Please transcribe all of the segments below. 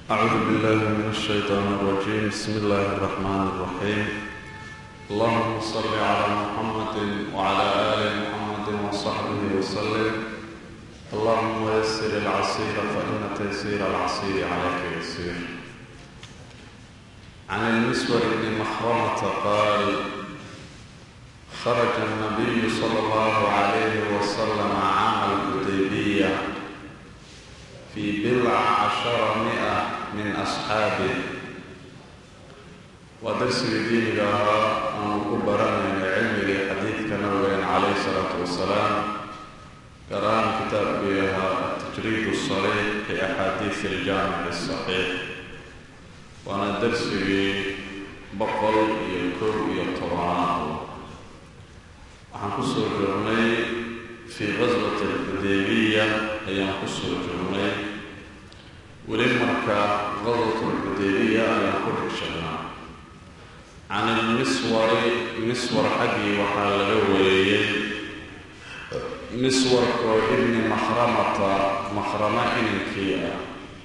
أعوذ بالله من الشيطان الرجيم بسم الله الرحمن الرحيم اللهم صل على محمد وعلى آل محمد وصحبه وسلم اللهم يسر العسير فإن تيسير العسير عليك يسير عن المسور بن مخرمة قال خرج النبي صلى الله عليه وسلم عام الحديبية في بضع عشر مئة من أصحابه ودرسي ديني لها أن كبرنا من علم حديث كنبي عليه الصلاة والسلام قرآن كتاب بها التجريد الصريح في أحاديث الجامع الصحيح وأنا درسي بقل يكر يطرعه waxaan ku soo jirnay fii qaswati alxudaybiya ayaan ku soo jirnay weli marka qaswat alxudaybiya ayaan ku xigshanaa can ilmiswari miswar xaggii waxaa laga weeyey miswarkoo ibni mahramata mahrama ininkii ah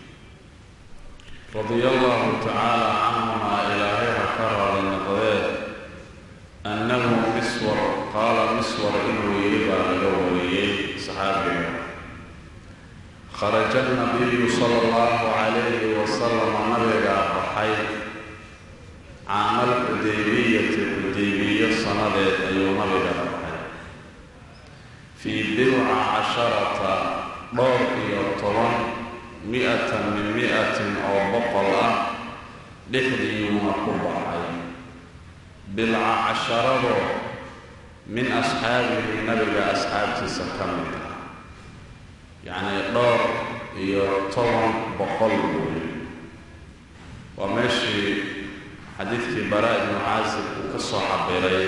radia allahu tacaala canhumaa ilaahay ha ka raali noqdee annahu miswar qaala miswar inuu yidhi baa laga wariyey saxaabiga kharaja nabiyu sala allahu calayhi wasalama nabigaa baxay caamal xudaybiyati xudaybiyo sannadeed ayuu nabiga baxay fii bidca casharata dhowr iyo toban mi-atan min mi-atin oo boqol ah dhexdiiyuuna ku baxay bilca casharadoo min asxaabihi nabiga asxaabtiisa ka mid ah yacnii dhowr iyo toban boqol buuyi waa meeshii xadiidkii baraa ibnu caasib uu ka soo cabiray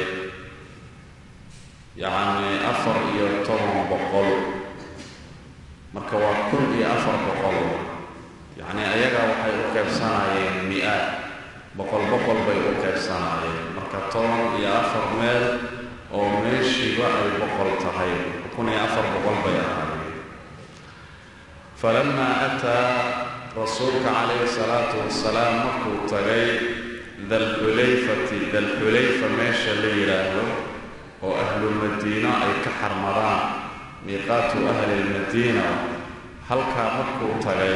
yacnii afar iyo toban boqol marka waa kun iyo afar boqol yacnii ayagaa waxay u qaybsanayeen mi-aad boqol boqol bay u qaybsanayeen marka toban iyo afar meel oo meeshiiba ay boqol tahay kun iyo afar boqol bay ahaayeen falamaa ataa rasuulka calayhi salaatu wasalaam markuu tagay dalxulayfati dalxulayfa meesha la yidhaahdo oo ahlulmadiino ay ka xarmadaan miiqaatu ahli lmadiina halkaa markuu tagay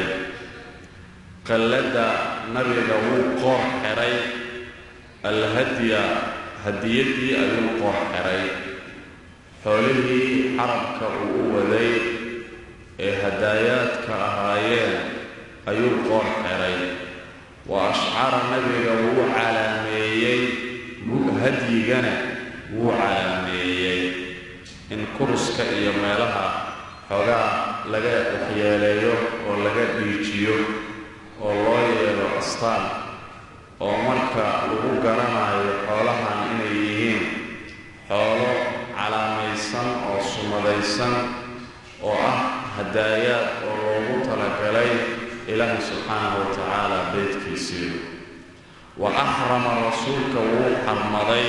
qalladda nabiga wuu qoor xiray alhadya hadiyaddii ayuu qoor xiray xoolihii xarabka uu u waday ee hadaayaadka ahaayeen ayuu qoor xiray wa ashcara nabiga wuu calaameeyey hadyigana wuu calaameeyey in kuruska iyo meelaha xoogaa laga waxyeeleeyo oo laga dhiijiyo oo loo yeelo astaan oo marka lagu garanayo xoolahan inay yihiin xoolo calaamaysan oo sumadaysan oo ah hadaayaad oo loogu talagalay ilaahi subxaanahu wa tacaala beydkiisii wa axrama rasuulka wuu xarmaday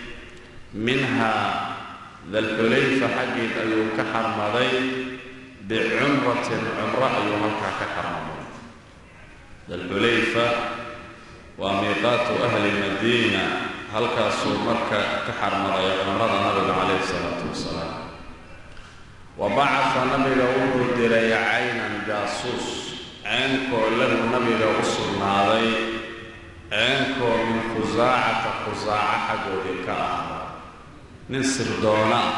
minhaa dalxulayfa xaggeed ayuu ka xarmaday bicumratin cumro ayuu halkaa ka xarmaday dalxulayfa waa miiqaatu ahli madiina halkaasuu marka ka xarmaday cumrada nabiga calayhi salaatu wasalaam wa bacasa nabiga wuxuu diray caynan jaasuus ceenkoo lahu nabiga u sugnaaday ceenkoo min khusaacata khusaaca xaggoodii ka ahda nin sirdoona ah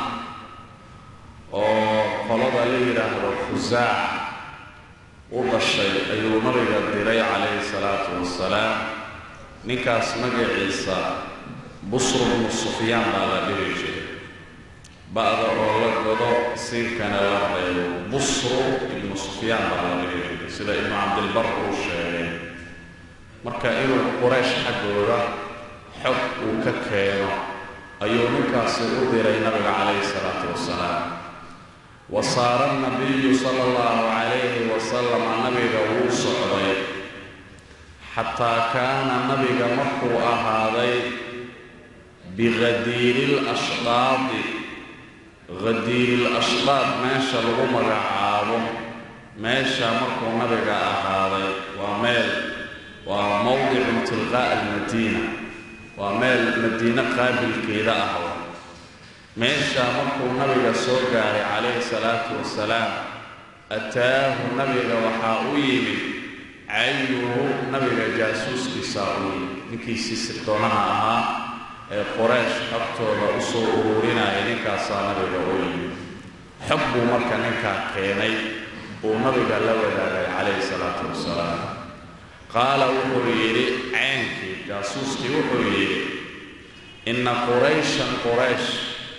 oo qolada la yidhaahdo khusaac u dhashay ayuu nabiga diray calayhi salaatu wasalaam ninkaas magaciisa busru bnu sufyaan baa la dhihi jiray ba-da oo la godo siinkana la reebo busru ibnu sufyaan baa la dhihi jiray sida ibnu cabdilbar uu sheegay marka inuu quraysh xaggooda xog uu ka keeno ayuu ninkaasi u diray nabiga calayhi salaatu wasalaam wa saara nabiyu sala allahu calayhi wasalama nabiga wuu socday xataa kaana nabiga markuu ahaaday bighadiiri lashdaadi ghadiiri lashdaad meesha lagu magacaabo meesha markuu nabiga ahaaday waa meel waa mowdicun tilqaa'a almadiina waa meel madiine qaabilkeeda ah meesha markuu nabiga soo gaaray calayhi salaatu wasalaam ataahu nabiga waxaa u yimid cayuhu nabiga jaasuuskiisaa u yimid ninkiisii sirtoonaha ahaa ee qoraysh xogtooda u soo ururinaya ninkaasaa nabiga u yimid xog buu marka ninkaa keenay uu nabiga la wadaagay calayhi salaatu wasalaam qaala wuxuu yidhi ceynkii jaasuuskii wuxuu yidhi inna qurayshan quraysh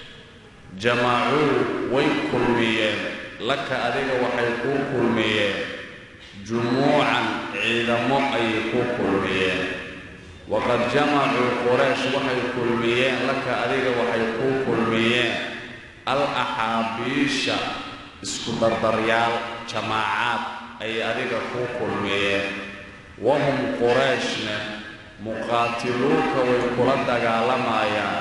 jamacuu way kulmiyeen laka adiga waxay kuu kulmiyeen jumuucan ciidamo ayay kuu kulmiyeen waqad jamacuu quraysh waxay kulmiyeen laka adiga waxay kuu kulmiyeen al axaabiisha isku dardaryaal jamaacaad ayay adiga kuu kulmiyeen wahum qurayshne muqaatiluuka way kula dagaalamayaan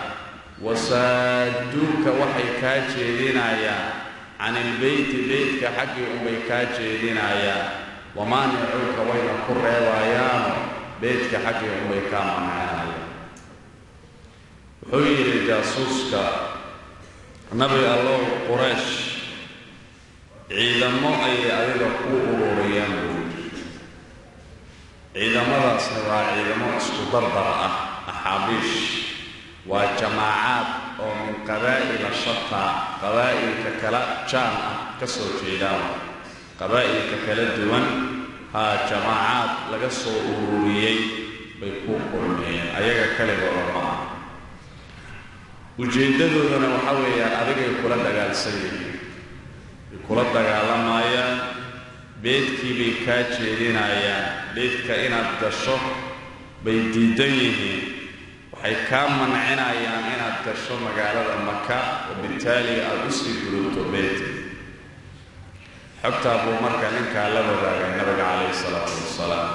wasaaduuka waxay kaa jeedinayaan can ilbeyti beytka xaggii unbay kaa jeedinayaan wamaanicuuka wayna ku reebayaano beytka xaggii unbay kaa mancinayaan wuxuu yidhi jaasuuska nabi allow quraysh ciidamo ayay adiga ku ururiyeen buuri ciidamadaasna waa ciidamo isku dardar ah axaabiish waa jamaacaad oo min qabaa'ila shataa qabaa'ilka kala jaan ah ka soo jeedaan qabaa'ilka kala duwan haa jamaacaad laga soo ururiyey bay ku kulmiyeen ayaga kaligooda ma ah ujeeddadoodana waxaa weeyaan adigay kula dagaalsan yihiin way kula dagaalamayaan beedkii bay kaa jeedinayaan beedka inaad gasho bay diidan yihiin waxay kaa mancinayaan inaad gasho magaalada maka wabitaali aada usii gudubto beedka xogtaa buu marka ninkaa la wadaagay nabiga calayhi salaatu wasalaam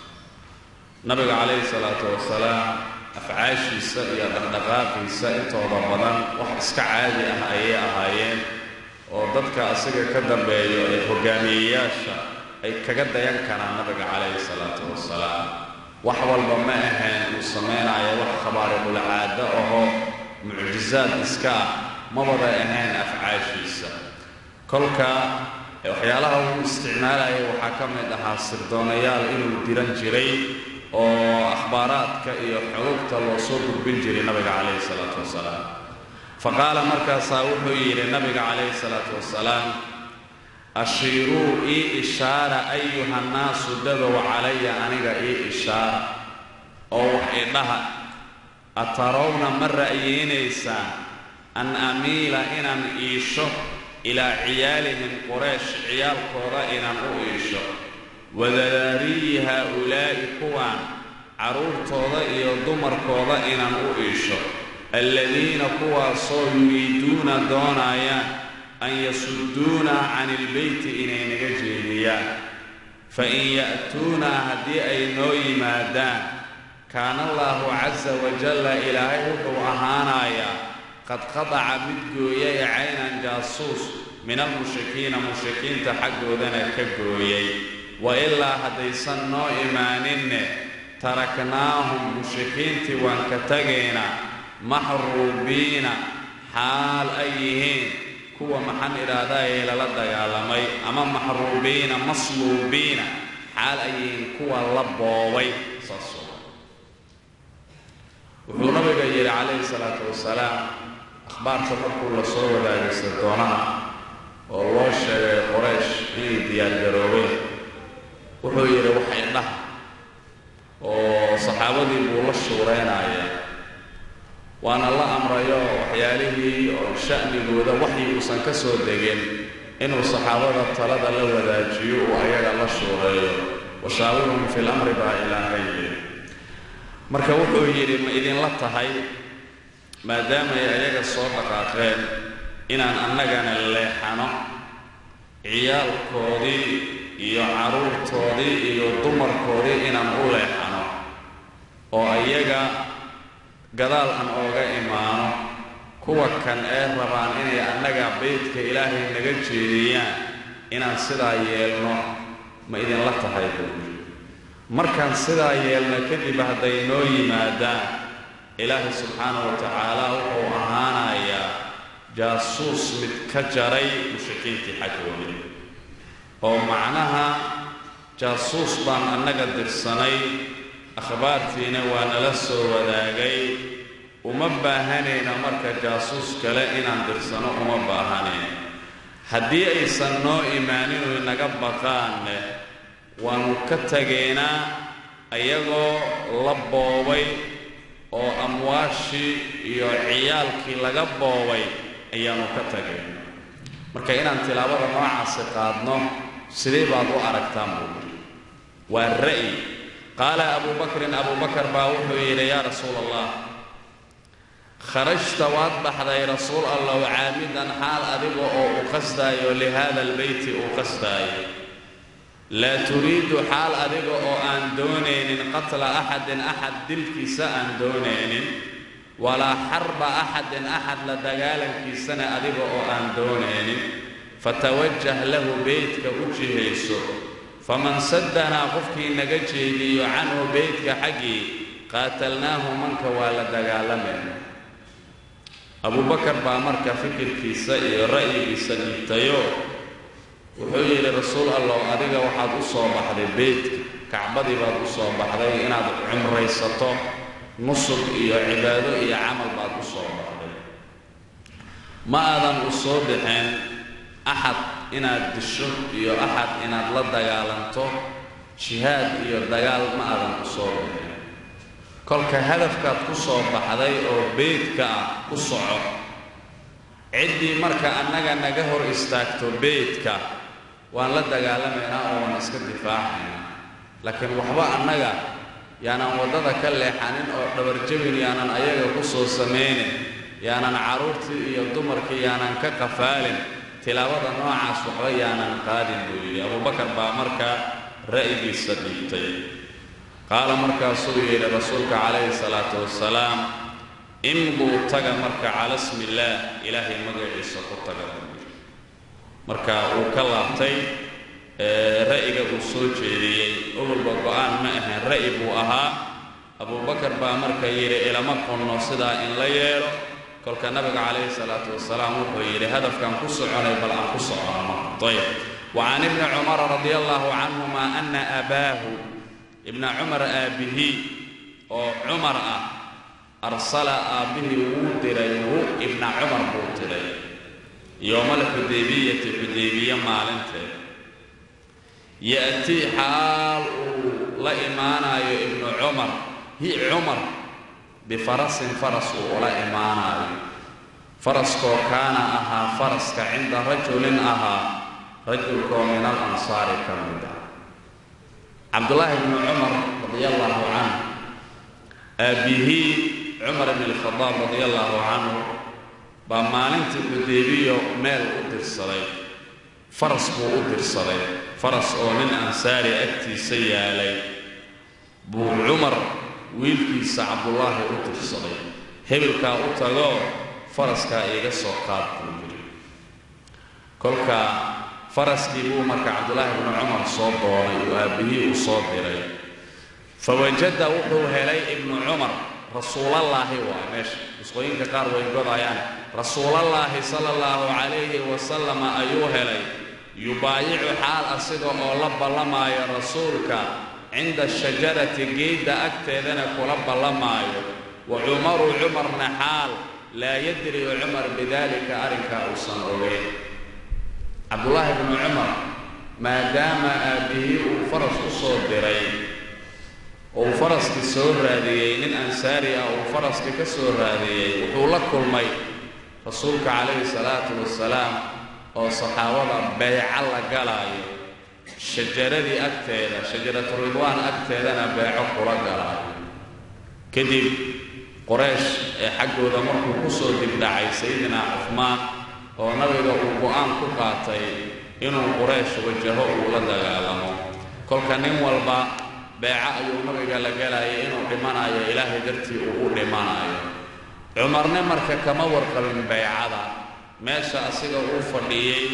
nabiga calayhi salaatu wasalaam afcaashiisa iyo dhaqdhaqaaqiisa intooda badan wax iska caadi ah ayay ahaayeen oo dadka asiga ka dambeeyo ee hogaamiyeyaasha ay kaga dayan karaan nabiga calayhi salaatu wasalaam wax walba ma ahayn uu samaynayo wax khabaariqul caado ahoo mucjizaad iska ah mabada ahayn afcaashiisa kolka waxyaalaha uu isticmaalayay waxaa ka mid ahaa sirdoonayaal inuu diran jiray oo akhbaaraadka iyo xogogta loo soo gudbin jiray nabiga calayhi salaatu wasalaam fa qaala markaasaa wuxuu yidhi nabiga calayhi salaatu wasalaam ashiiruu ii ishaara ayuha nnaasu dadow calaya aniga ii ishaara oo wax idhaha atarawna ma ra'yeynaysaan an amiila inaan iisho ilaa ciyaalihim quraysh ciyaalkooda inaan u iisho wadadaariyi haa-ulaa'i kuwaan carruurtooda iyo dumarkooda inaan u iisho alladiina kuwaasoo yuriiduuna doonayaan an yasudduuna cani ilbeyti inay naga jeediyaan fa in ya'tuunaa haddii ay noo yimaadaan kaana allaahu casa wajalla ilaahay wuxuu ahaanayaa qad qadaca mid gooyay caynan jaasuus min almushrikiina mushrikiinta xaggoodana ka gooyay wa ilaa haddaysan noo imaaninne taraknaahum mushrikiintii waan ka tegaynaa maxruubiina xaal ay yihiin kuwa maxaan idhaahdaayay lala dagaalamay ama maxruubiina masluubiina xaal ay yihiin kuwa la boobay saas wuxuu nabiga yidhi calayhi salaatu wasalaam akhbaarta markuu la soo wadaagay sirdoonaha oo loo sheegay qoraysh inay diyaargaroobeen wuxuu yidhi wax idhaha oo saxaabadii buu la shuureynaya waana la amrayo waxyaalihii oo sha'nigooda waxii uusan ka soo degin inuu saxaabada talada la wadaajiyo uu ayaga la shuureeyo washaawirhum fi lamri baa ilaahay yidhi marka wuxuu yidhi ma idinla tahay maadaamay ayaga soo dhaqaaqeen inaan annagana leexano ciyaalkoodii iyo carruurtoodii iyo dumarkoodii inaan u leexano oo ayaga gadaal aan ooga imaano kuwa kan ee rabaan inay annaga beydka ilaahay naga jeediyaan inaan sidaa yeelno ma idinla tahay buuri markaan sidaa yeelno kadib hadday noo yimaadaan ilaahay subxaanahu wa tacaala wuxuu ahaanayaa jaasuus mid ka jaray mushrikiintii xaggoodii oo macnaha jaasuus baan annaga dirsanay akhbaartiina waa nala soo wadaagay uma baahanayna marka jaasuus kale inaan dirsano uma baahanayna haddii aysan noo imaanin oy naga baqaanne waannu ka tageynaa ayagoo la boobay oo amwaashii iyo ciyaalkii laga boobay ayaannu ka tagayna marka inaan tilaabada noocaasi qaadno sidee baad u aragtaan buuri waa ra'yi qaala abuu bakrin abuu bakar baa wuxuu yidhi yaa rasuula allah kharajta waad baxday rasuul allow caamidan xaal adiga oo u qasdaayo lihaada albeyti uu qasdaayo laa turiidu xaal adiga oo aan doonaynin qatla axadin axad dilkiisa aan doonaynin walaa xarba axadin axad la dagaalankiisana adiga oo aan doonaynin fatawajah lahu beytka u jihayso faman saddanaa qofkii naga jeediyo canhu beytka xaggii qaatalnaahu manka waa la dagaalamayna abubakar baa marka fikirkiisa iyo ra'yigiisa dhiibtayo wuxuu yidhi rasuul allow adiga waxaad u soo baxday beytka kacbadii baad u soo baxday inaad cumraysato nusug iyo cibaado iyo camal baad u soo baxday ma aadan u soo bixin axad inaad disho iyo axad inaad la dagaalanto jihaad iyo dagaal ma aadan u soo bixin kolka hadafkaad ku soo baxday oo beydka ah ku soco ciddii marka annaga naga hor istaagto beydka waan la dagaalamaynaa oo waan iska difaacaynaa laakiin waxba annaga yaanan waddada ka leexanin oo dhabarjabin yaanan ayaga ku soo samaynin yaanan carruurtii iyo dumarkii yaanan ka qafaalin tilaabada noocaas waxba yaanan qaadin buu yidhi abubakar baa markaa ra'yigiisa dhiibtay qaala markaasuu yidhi rasuulka calayhi salaatu wasalaam imduu taga marka cala smi illaah ilaahay magaciisa ku taga marka uu ka laabtay ra'yiga uu soo jeediyey ogolba go-aan ma ahayn ra'yi buu ahaa abubakar baa marka yidhi ilama qunno sidaa in la yeelo kolka nabiga calayhi salaatu wasalaam wuxuu yidhi hadafkaan ku soconay bal aan ku soconno ayb wa can ibni cumara radia allahu canhuma ana abaahu ibna cumar aabbihii oo cumar ah arsala aabbihii wuu diray hu ibna cumar buu diray yowma alxudaybiyati xudaybiye maalinteed ya'tii xaal uu la imaanayo ibnu cumar hi cumar bifarasin faras uu ula imaanayo faraskoo kaana ahaa faraska cinda rajulin ahaa rajulkoo min al ansaari ka mid ah cabdullaahi bnu cumar radia allaahu canhu aabbihii cumar ibn alkhadaab radia allaahu canhu baa maalintii xudaybiyo meel u dirsaday faras buu u dirsaday faras oo nin ansaari agtiisa yaalay buu cumar wiilkiisa cabdullaahi u dirsaday hebelkaa u tagoo faraskaa iiga soo qaad buu yidhi kolka faraskii buu marka cabdullaahi bnu cumar soo doonay oo aabbihii uu soo diray fawajada wuxuu helay ibnu cumar rasuulallaahi waa meesha nusqooyinka qaar way godayaan rasuulallaahi sala allahu calayhi wasalama ayuu helay yubaayicu xaal asiga oo la ballamaayo rasuulka cinda shajarati geedda agteedana kula ballamaayo wa cumaru cumarna xaal laa yadri cumar bidaalika arrinkaa uusan ogeyn cabdullaahi bnu cumar maadaama aabbihii uu faras u soo diray oo uu faraskii soo raadiyey nin ansaari ah uu faraskii ka soo raadiyey wuxuu la kulmay rasuulka calayhi salaatu wasalaam oo saxaabada beeca la galaayo shajaradii agteeda shajaratu ridwaan agteedana beeco kula galaayo kadib qoraysh ee xaggooda markuu ku soo dibdhacay sayidinaa cufmaan oo nabiga uu go-aan ku qaatay inuu quraysh wajaho uu la dagaalamo kolka nin walba beeco ayuu nabiga la galayay inuu dhimanayo ilaahay dartii uu u dhimanayo cumarne marka kama warqabin baycada meesha asiga uu fadhiyey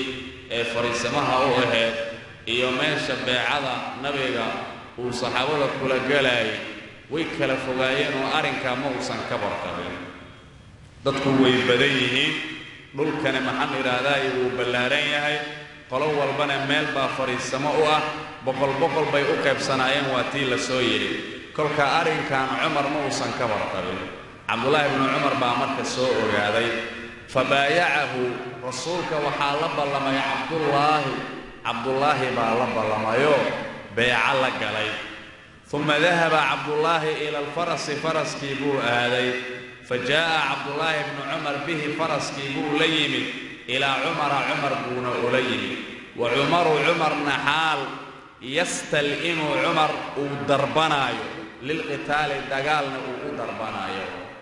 ee fariisamaha u ahayd iyo meesha beecada nabiga uu saxaabada kula gelayay way kala fogaayeen oo arrinkaa ma uusan ka barqabin dadku way badan yihiin dhulkani maxaan idhaahdaay wuu ballaaran yahay qolo walbana meel baa fadhiisamo u ah boqol boqol bay u qaybsanaayeen waa tii la soo yidhi kolka arrinkan cumar ma uusan ka barqabin cabdullaahi bnu cumar baa marka soo ogaaday fa baayacahu rasuulka waxaa la ballamay cabdullaahi cabdullaahi baa la ballamayoo beeco la galay uma dahaba cabdullaahi ila alfarasi faraskii buu aaday fa jaa'a cabdullaahi bnu cumar bihi faraskii buu la yimid ilaa cumara cumar buuna ula yimid wa cumaru cumarna xaal yastal'imu cumar uu darbanaayo lilqitaali dagaalna uu u darbanaayo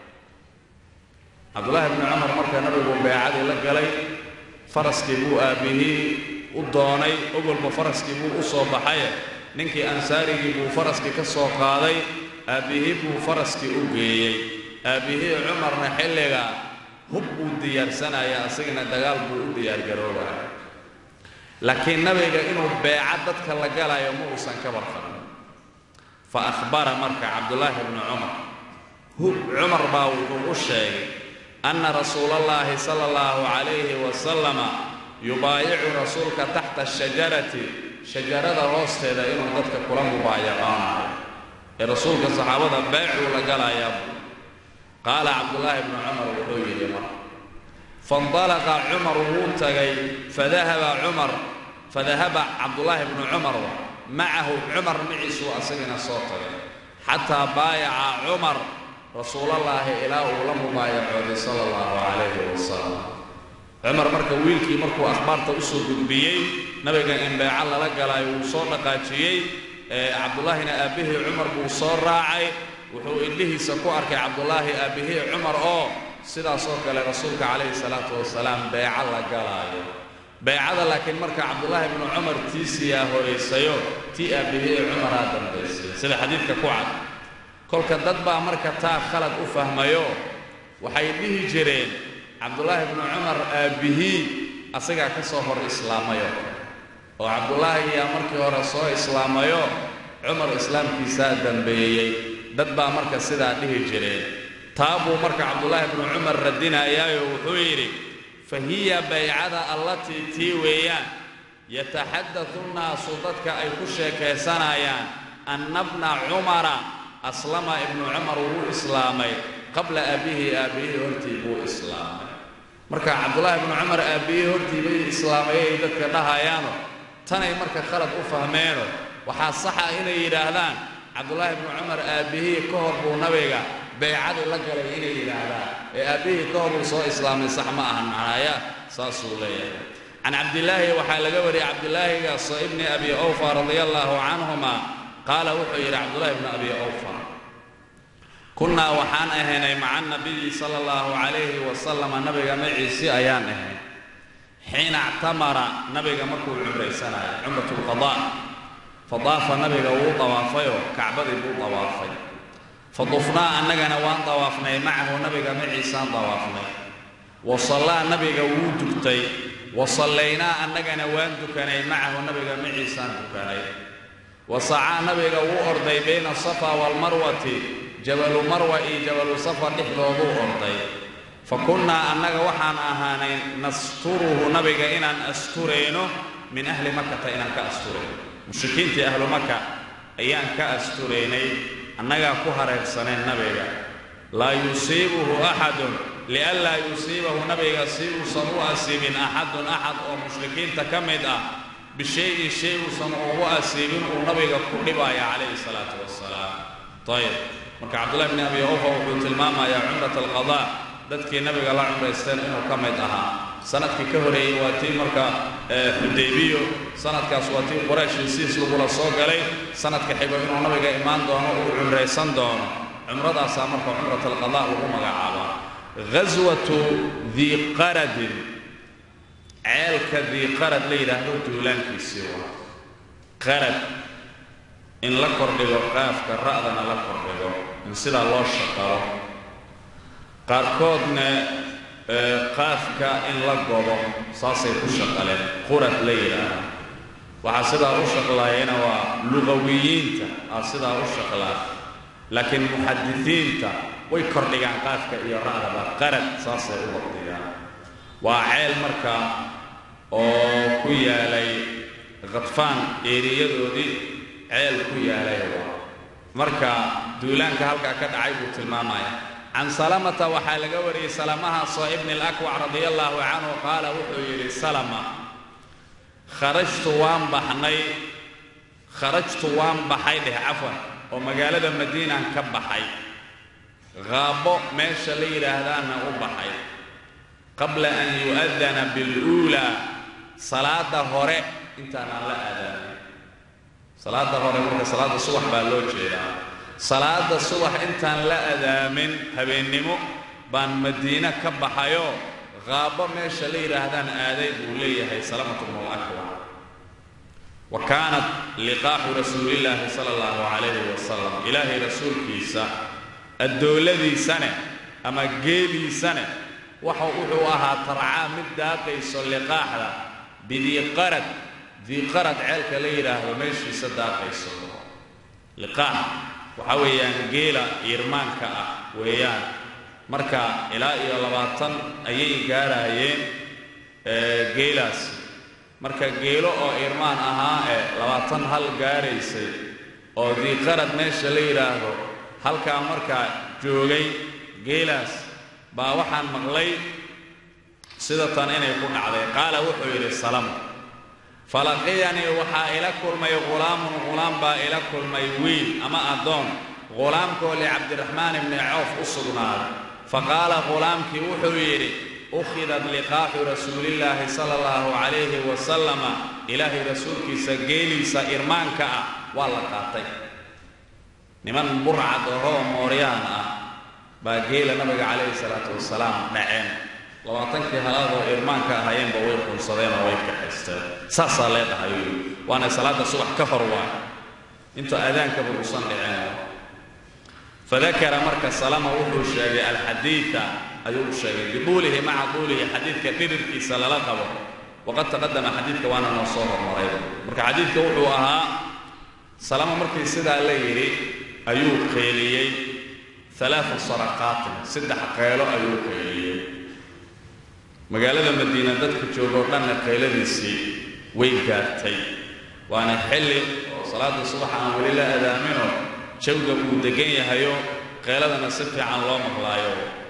cabdullaahi bnu cumar marka nabigu beecadii la galay faraskii buu aabbihii u doonay ogolba faraskii buu u soo baxay ninkii ansaarigii buu faraskii ka soo qaaday aabbihii buu faraskii u geeyey aabbihii cumarna xilliga hub buu diyaarsanaya asigana dagaal buu u diyaargaroobaya laakiin nabiga inuu beeca dadka la galayo ma uusan ka barqabin fa ahbara marka cabdullaahi bnu cumar cumar baa wuxuu u sheegay anna rasuulallaahi sala allahu calayhi wasalama yubaayicu rasuulka taxta ashajarati shajarada hoosteeda inuu dadka kula mubaayaqoonayo ee rasuulka saxaabada beecuu la galayaa qaala cabdullaahi bnu cumar wuxuu yidhi mar faindalaqa cumar wuu tagay fadahaba cumar fadahaba cabdullaahi bnu cumar macahu cumar miciisuu asagana soo tagay xataa baayaca cumar rasuulallaahi ilaa uu la mubaayacooday sala allahu calayhi wasalam cumar marka wiilkii markuu akhbaarta usoo gudbiyey nabiga in beeco lala galaayo wuu soo dhaqaajiyey cabdullaahina aabbihii cumar buu soo raacay wuxuu indhihiisa ku arkay cabdullaahi aabbihii cumar oo sidaasoo kale rasuulka calayhi salaatu wasalaam beeco la galaayo beecada laakiin marka cabdullaahi bnu cumar tiisiyaa horaysayo tii aabbihii cumaraa dambaysay sida xadiidka ku cad kolka dad baa marka taa khalad u fahmayo waxay dhihi jireen cabdullaahi bnu cumar aabbihii asagaa ka soo hor islaamayo oo cabdullaahi yaa markii hore soo islaamayo cumar islaamkiisaa dambeeyey dad baa marka sidaa dhihi jireen taa buu marka cabdullaahi bnu cumar radinayaayo wuxuu yidhi fa hiya baycada allatii tii weeyaan yataxadatu nnaasu dadka ay ku sheekaysanayaan anna bna cumara aslama ibnu cumar wuu islaamay qabla aabbihii aabbihii hortii buu islaamay marka cabdullaahi bnu cumar aabbihii hortii bay islaamay ay dadka dhahayaano tanay marka khalad u fahmeeno waxaa saxa inay yidhaahdaan cabdullaahi bnu cumar aabbihii ka hor buu nabiga beecadii la galay inay yidhaahdaan ee aabbihii ka hor uu soo islaamay sax ma ahan macnaaya saasuu leeyahay can cabdillaahi waxaa laga wariyey cabdillaahigaas ibni abi awfa radia allaahu canhuma qaala wuxuu yidhi cabdullaahi bnu abi awfa kunnaa waxaan ahaynay maca nabiyi sala allahu calayhi wasalama nabiga maciisi ayaan ahayn xiina actamara nabiga markuu cumraysanayo cumrat lqadaa fadaafa nabiga wuu dawaafayoo kacbadii buu dawaafay fadufnaa annagana waan dawaafnay macahu nabiga maciisaan dawaafnay wa sallaa nabiga wuu dugtay wa sallaynaa annagana waan dukanay macahu nabiga maciisaan dukanay wa sacaa nabiga wuu orday bayna asafa waalmarwati jabalu marwa iyo jabalu safa dhexdooduu orday fa kunnaa annaga waxaan ahaanay nasturuhu nabiga inaan asturayno min ahli makata inaan ka asturayno mushrikiintii ahlu maka ayaan ka asturaynay annagaa ku hareersaneen nabiga laa yusiibuhu axadun lianlaa yusiibahu nabiga si uusan u asiibin axadun axad oo mushrikiinta ka mid ah bishayin shay uusan ugu asiibin uu nabiga ku dhibaya calayhi salaatu wasalaam ayib marka cabdullahi bni abi awfa wuxuu tilmaamayaa cumrat alqadaa dadkii nabiga la cumraysteen inuu ka mid ahaa sanadkii ka horeeyey waa tii marka xudaybiyo sanadkaas waa tii qoraysh hesiis lagula soo galay sanadka xigo inuu nabiga imaan doono uu cumraysan doono cumradaasaa marka cumrat alqadaa lagu magacaabaa ghaswatu dii qaradin ceelka dii qarad la yidhaahdo duulaankiisii waa qarad in la kordhigo qaafka ra'dana la kordhigo in sidaa loo shaqalo qaarkoodna qaafka in la gobo saasay ku shaqaleen qurad la yidhaaha waxaa sidaa u shaqlaayana waa luqawiyiinta aa sidaa u shaqlaa laakiin muxadisiinta way kordhigaan qaafka iyo ra'daba qarad saasay u waqdiyaan waa ceel marka oo ku yaalay khadfaan eeriyadoodii ceel ku yaalay marka duulaanka halkaa ka dhacay buu tilmaamaya can salamata waxaa laga wariyey salamahaasoo ibni alakwac radia allaahu canhu qaala wuxuu yidhi salama kharajtu waan baxnay kharajtu waan baxay dheh cafwan oo magaalada madiinaan ka baxay qaabo meesha la yidhaahdaana u baxay qabla an yu'adana biluulaa salaada hore intaanaan la aadaanin salaada hore marka salaada subax baa loo jeedaa salaada subax intaan la adaamin habeennimo baan madiine ka baxayoo qaabo meesha la yidhaahdaan aaday buu leeyahay salamatu bnu lakwa wa kaanat liqaaxu rasuulillaahi sala allahu calayhi wasalam ilaahay rasuulkiisa addooladiisane ama geeliisane waxa wuxuu ahaa tarcaa mid daaqayso liqaaxda bidiiqarad diiqarad ceelka la yidhaahdo meeshiisa daaqayso liqaax waxaa weeyaan geela irmaanka ah weeyaan marka ilaa iyo labaatan ayay gaaraayeen geelaasi marka geelo oo irmaan ahaa ee labaatan hal gaaraysay oo diiqarad meesha la yidhaahdo halkaa markaa joogay geelaas baa waxaan maqlay sida tan inay ku dhacday qaala wuxuu yidhi salama falaqiyanii waxaa ila kulmay ghulaamun ghulaam baa ila kulmay wiil ama addoon ghulaamkoo licabdiraxmaan ibni cawf u sugnaaday faqaala ghulaamkii wuxuu yidhi ukhidat liqaaxu rasuulillaahi sala allahu calayhi wasalama ilaahay rasuulkiisa geeliisa irmaanka ah waa la qaatay niman burcad ahoo mooryaan ah baa geela nabiga calayhi salaatu wasalaam dhaceen labaatankii halaadoo irmaanka ahaayeenba way qunsadeen oo way kaxaysteen saasaa leedhahay waana salaada subax ka hor waay inta aadaankaba uusan dhiceen fadakara marka salama wuxuu sheegay alxadiida ayuu sheegay biduulihi maca duulihi xadiidka dhirirkiisa lala qabo waqad taqadama xadiidka waana noo soo hormaray marka xadiidka wuxuu ahaa salama markii sidaa la yidhi ayuu qeeliyey alaaa saraqaatin saddex qeelo ayuu qeeliyey magaalada madiina dadka joogoo dhanna qeyladiisii way gaartay waana xilli oo salaada subax aan weli la adaaminoo jawga uu degan yahayo qeeladana si fiican loo maqlaayo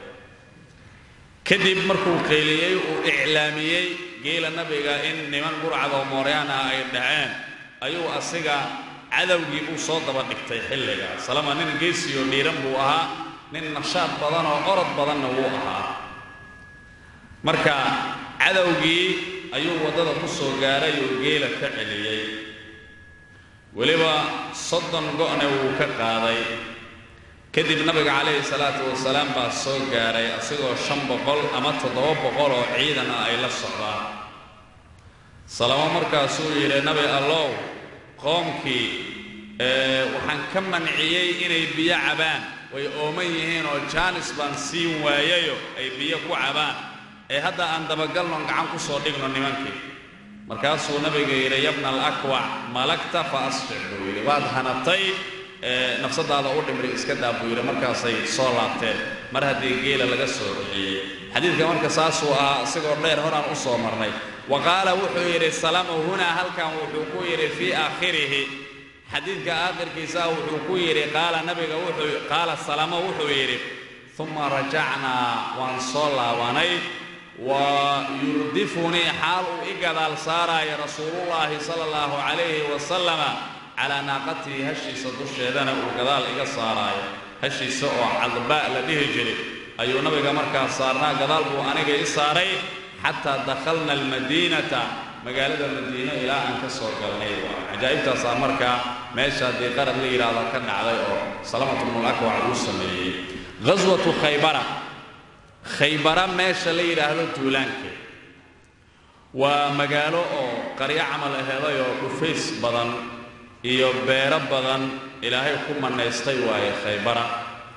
kadib markuu qeyliyey uu iclaamiyey geela nabiga in niman burcadoo mooryaan ah ay dhaceen ayuu asiga cadowgii uu soo daba dhigtay xilliga salama nin geesiyo dhiiran buu ahaa nin nashaad badan oo orod badanna wuu ahaa marka cadowgii ayuu waddada ku soo gaaray oo geela ka celiyey weliba soddon go'na wuu ka qaaday kadib nabiga calayhi salaatu wasalaam baa soo gaaray asigoo shan boqol ama toddoba boqol oo ciidan ah ay la socdaan salamo markaasuu yidhi nabi allow qoomkii waxaan ka manciyey inay biyo cabaan way ooman yihiin oo jaanis baan siin waayayo ay biyo ku cabaan ee hadda aan dabagalnon gacan ku soo dhigno nimankii markaasuu nabiga yidhi yabna alakwac malagta fa asfic buu yidhi waad hanatay nafsadaada u dhimri iska daa buu yidhi markaasay soo laabteen mar haddii geela laga soo bixiyey xadiidka marka saasuu ahaa isagoo dheer horaan u soo marnay wa qaala wuxuu yidhi salamu hunaa halkan wuxuu ku yidhi fii aakhirihi xadiidka aakhirkiisaa wuxuu ku yidhi qaala nabiga wuxuu qaala salamo wuxuu yidhi uma rajacnaa waan soo laabanay wa yurdifunii xaal uu i gadaal saaraayo rasuulullaahi sala allahu calayhi wasalama calaa naaqatihi hashiisa dusheedana uu gadaal iga saaraayo hashiisa oo cadba la dhihi jiray ayuu nabiga markaas saarnaa gadaal buu aniga i saaray xataa dakhalna almadiinata magaalada madiine ilaa aan ka soo galnay cajaa'ibtaasaa markaa meesha dii qarad la yidhaahdo ka dhacday oo salamatu bnulakwac uu sameeyey ghaswatu khaybara khaybara meesha la yidhaahdo duulaankeed waa magaalo oo qaryo camal aheeday oo dhufays badan iyo beero badan ilaahay ku mannaystay waaye khaybara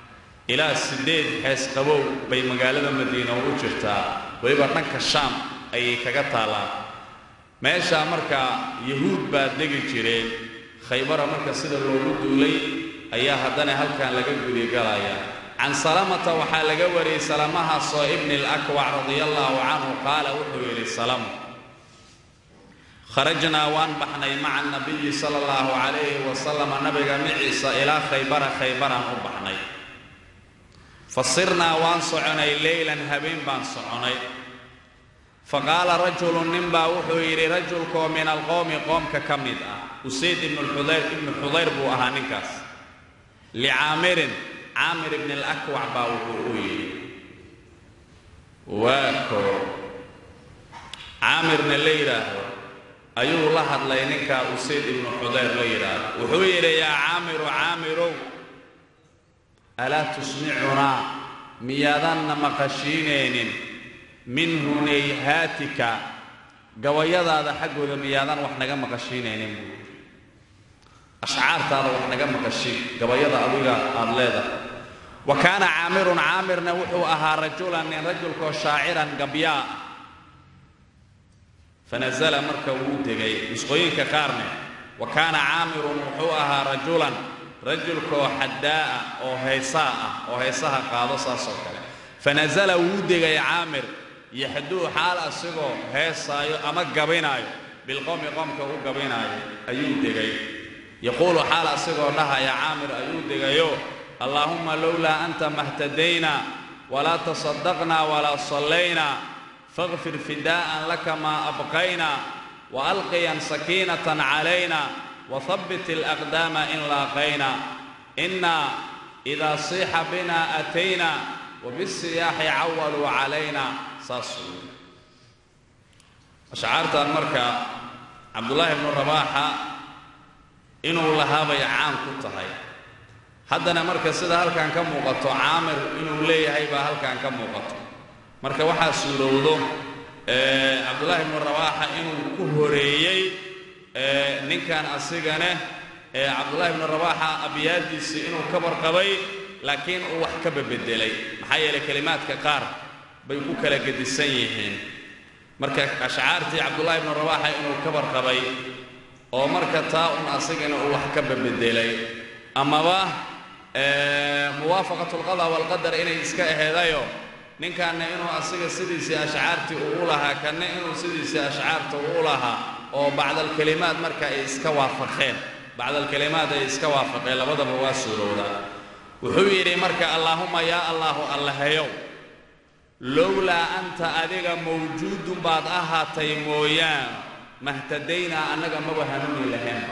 ilaa siddeed xees qabow bay magaalada madiina u jirtaa weliba dhanka shaam ayay kaga taallaan meeshaa markaa yahuud baa degi jireen khaybara marka sida loogu duulay ayaa haddana halkan laga gudigalaya can salamata waxaa laga wariyey salamahaasoo ibni alakwac radia allaahu canhu qaala wuxuu yidhi salamu kharajnaa waan baxnay maca nabiyi sala allahu calayhi wasalama nabiga miciisa ilaa khaybara khaybaraan u baxnay fa sirnaa waan soconay leylan habeen baan soconay fa qaala rajulun ninbaa wuxuu yidhi rajulkoo min alqowmi qoomka ka mid ah usayd ibnu xudayr ibnu xudayr buu ahaa ninkaas licaamirin caamir ibni alakwac baa wuxuu u yidhi waa koo caamirna la yidhaahdo ayuu la hadlay ninkaa usayd ibnu xudayr la yidhaahdo wuxuu yidhi yaa caamiru caamirow alaa tusmicunaa miyaadanna maqashiinaynin min hunayhaatika gabayadaada xaggooda miyaadan wax naga maqashiinaynin buu yidhi ashcaartaada wax naga maqashiin gabayada adiga aada leedahay wa kaana caamirun caamirna wuxuu ahaa rajulan nin rajulkoo shaaciran gabyaa fanasala marka wuu degay nusqooyinka qaarne wa kaana caamirun wuxuu ahaa rajulan rajulkoo xaddaa'a oo haysaa ah oo haysaha qaado saasoo kale fanasala wuu degay caamir yaxduu xaal asigoo heesaayo ama gabinaayo bilqowmi qoomka u gabinaayo ayuu degay yaquulu xaal asigoo dhahaya caamir ayuu degayo allaahumma lowlaa anta mahtadayna walaa tasaddaqnaa walaa sallaynaa faqfir fidaa'an laka maa abqayna waalqiyan sakiinatan calayna wahabbit alaqdaama in laaqayna innaa idaa siixa binaa atayna wabisiyaaxi cawaluu calayna saas wey ashcaartan marka cabdullaahi bnu rabaaxa inuu lahaabay caan ku tahay haddana marka sida halkan ka muuqato caamir inuu leeyahay baa halkan ka muuqato marka waxaa suurowdo cabdullaahi bnu rabaaxa inuu ku horeeyey ninkan asigane cabdullaahi bnu rabaaxa abyaadiisii inuu ka warqabay laakiin uu wax ka babedelay maxaa yeelay kelimaadka qaar bay ku kala gedisan yihiin marka ashcaartii cabdullaahi bnu rabaaxa inuu ka warqabay oo marka taa un asigana uu wax ka babedelay amaba muwaafaqatu alqada waalqadar inay iska aheedayo ninkanna inuu asiga sidiisii ashcaartii uu u lahaa kanna inuu sidiisii ashcaarta uu u lahaa oo bacdalkelimaad marka ay iska waafaqeen bacdalkelimaad ay iska waafaqeen labadaba waa suurowdaa wuxuu yidhi marka allaahumma yaa allaahu allahayow lowlaa anta adiga mawjuudun baad ahaatay mooyaan mahtadaynaa annaga maba hanuuni lahaynba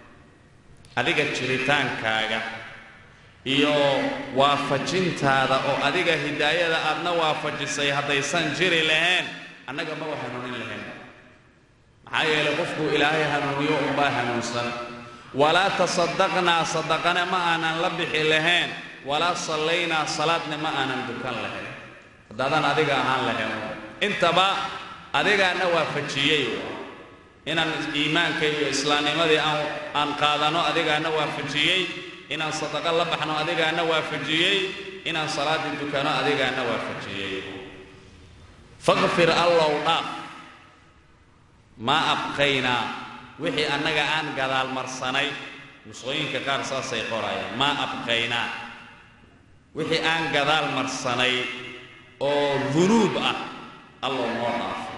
adiga jiritaankaaga iyo waafajintaada oo adiga hidaayada aadna waafajisay haddaysan jiri lahayn annaga maba hanuunin lahaynba maxaa yeelay qofkuu ilaahay hanuuniyo unbaa hanuunsan walaa tasaddaqnaa sadaqana ma aanan la bixi lahayn walaa sallaynaa salaadna ma aanan dukan lahayn haddaadan adiga ahaan lahayn intaba adigaana waafajiyey inaan iimaanka iyo islaamnimadii aan aan qaadano adigaana waafajiyey inaan sadaqo la baxno adigaana waafajiyey inaan salaaddii dukano adigaana waafajiyey faqfir allow dhaaf maa abqaynaa wixii annaga aan gadaal marsanay nusqooyinka qaar saasay qorayaan maa abqaynaa wixii aan gadaal marsanay oo dunuub ah allow noo dhaafo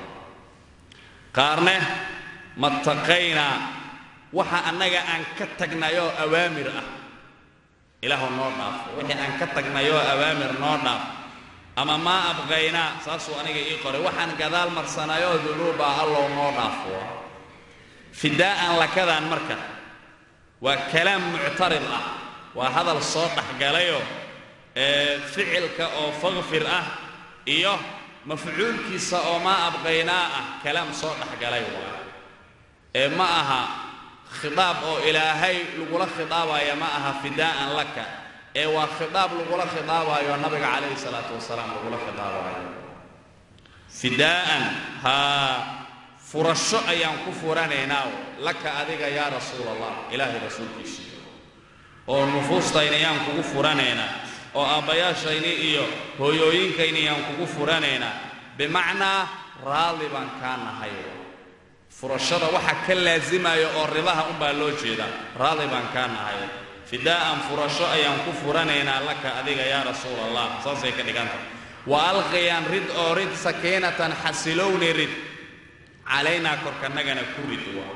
qaarne mattaqaynaa waxa annaga aan ka tagnayoo awaamir ah ilaahu noo dhaafo wixii aan ka tagnayoo awaamir noo dhaaf ama maa abqaynaa saasuu aniga ii qoray waxaan gadaal marsanayoo dunuuba allow noo dhaafo fidaa'an lakadan marka waa kalaam muctarid ah waa hadal soo dhexgalayoo ee ficilka oo faqfir ah iyo mafcuulkiisa oo maa abqaynaa ah kalaam soo dhexgalay waa ee ma aha khidaab oo ilaahay lagula khidaabaya ma aha fidaa'an laka ee waa khidaab lagula khidaabayo nabiga calayhi salaatu wasalaam lagula khidaabayo fidaa'an haa furasho ayaan ku furanaynaa laka adiga yaa rasuul allah ilaahay rasuulkiisa oo nufuustayna ayaan kugu furanaynaa oo aabbayaashayni iyo hooyooyinkayni yaan kugu furanaynaa bimacnaa raalli baan kaa nahay furashada waxa ka laasimayo oo ribaha unbaa loo jeedaa raalli baan kaa nahay fidaa'an furasho ayaan ku furanaynaa laka adiga yaa rasuul allah saasay ka dhiganta wa alqiyaan rid oo rid sakiinatan xasilowni rid calaynaa korkanagana ku rid waa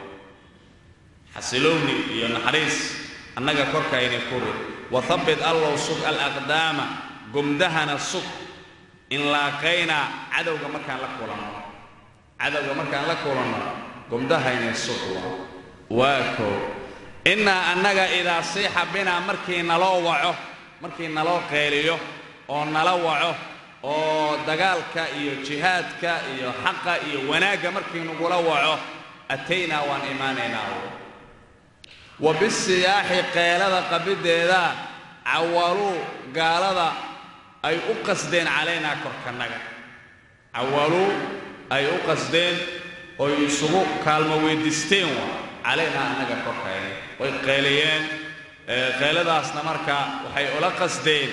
xasilowni iyo naxariis annaga korkayni ku rid wahabbit allow sug alaqdaama gomdahana sug in laaqaynaa cadowga markaan la kulanno cadowga markaan la kulanno gomdahayni sug waa waa koo innaa annaga idaa siixa binaa markii naloo waco markii naloo qeeliyo oo nala waco oo dagaalka iyo jihaadka iyo xaqa iyo wanaagga markii nagula waco ataynaa waan imaanaynaa wa bisiyaaxi qeelada qabiddeeda cawaluu gaalada ay u qasdeen calaynaa korkannaga cawaluu ay u qasdeen oy isugu kaalmo weydiisteen waa calaynaa annaga korkayna way qeeliyeen qeeladaasna marka waxay ula qasdeen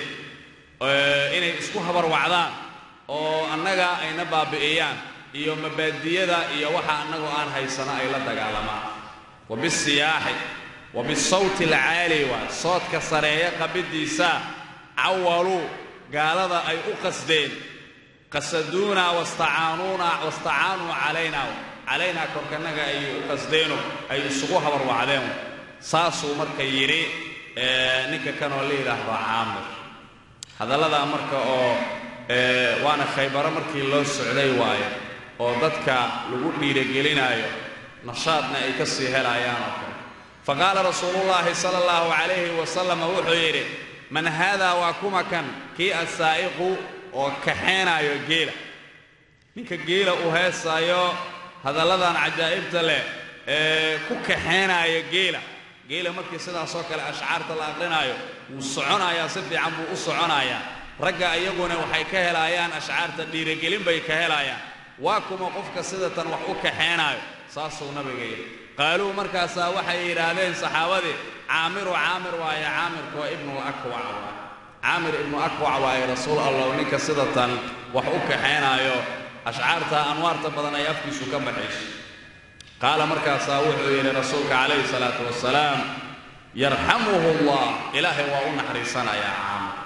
inay isku habarwacdaan oo annaga ayna baabi'iyaan iyo mabaadiyada iyo waxa annagu aan haysano ay la dagaalamaan wa bisiyaaxi wa bisawti alcaali waa soodka sareeya qabiddiisa cawaluu gaalada ay u qasdeen qasaduunaa wastacaanuuna wastacaanuu calaynaa calaynaa korkannaga ay u qasdeeno ay isugu habarwacdeen saasuu marka yidhi ninka kanoo la yidhaahdo caamir hadalladaa marka oo waana khaybaro markii loo socday waayo oo dadka lagu dhiiragelinaayo nashaadna ay ka sii helayaan oo kale fa qaala rasuulullaahi sala allahu calayhi wasalam wuxuu yidhi man haadaa waa kuma kan kii assaa'iqu oo kaxeenaayo geela ninka geela uu heesaayo hadalladan cajaa'ibta leh ee ku kaxeenaaya geela geela markii sidaasoo kale ashcaarta la aqrinaayo wuu soconayaa si fiican buu u soconayaa ragga iyaguna waxay ka helaayaan ashcaarta dhiiragelin bay ka helaayaan waa kuma qofka sidatan wax u kaxeenaayo saasuu nabiga yidhi qaaluu markaasaa waxay yidhaahdeen saxaabadii caamiru caamir waaye caamirku waa ibnu akwac waaye caamir ibnu akwac waaye rasuul allah ninka sidatan wax u kaxeenaayo ashcaarta anwaarta badan ay afkiisu ka baxayso qaala markaasaa wuxuu yidhi rasuulka calayhi salaatu wasalaam yarxamuhu allah ilaahay waa u naxariisanayaa caamir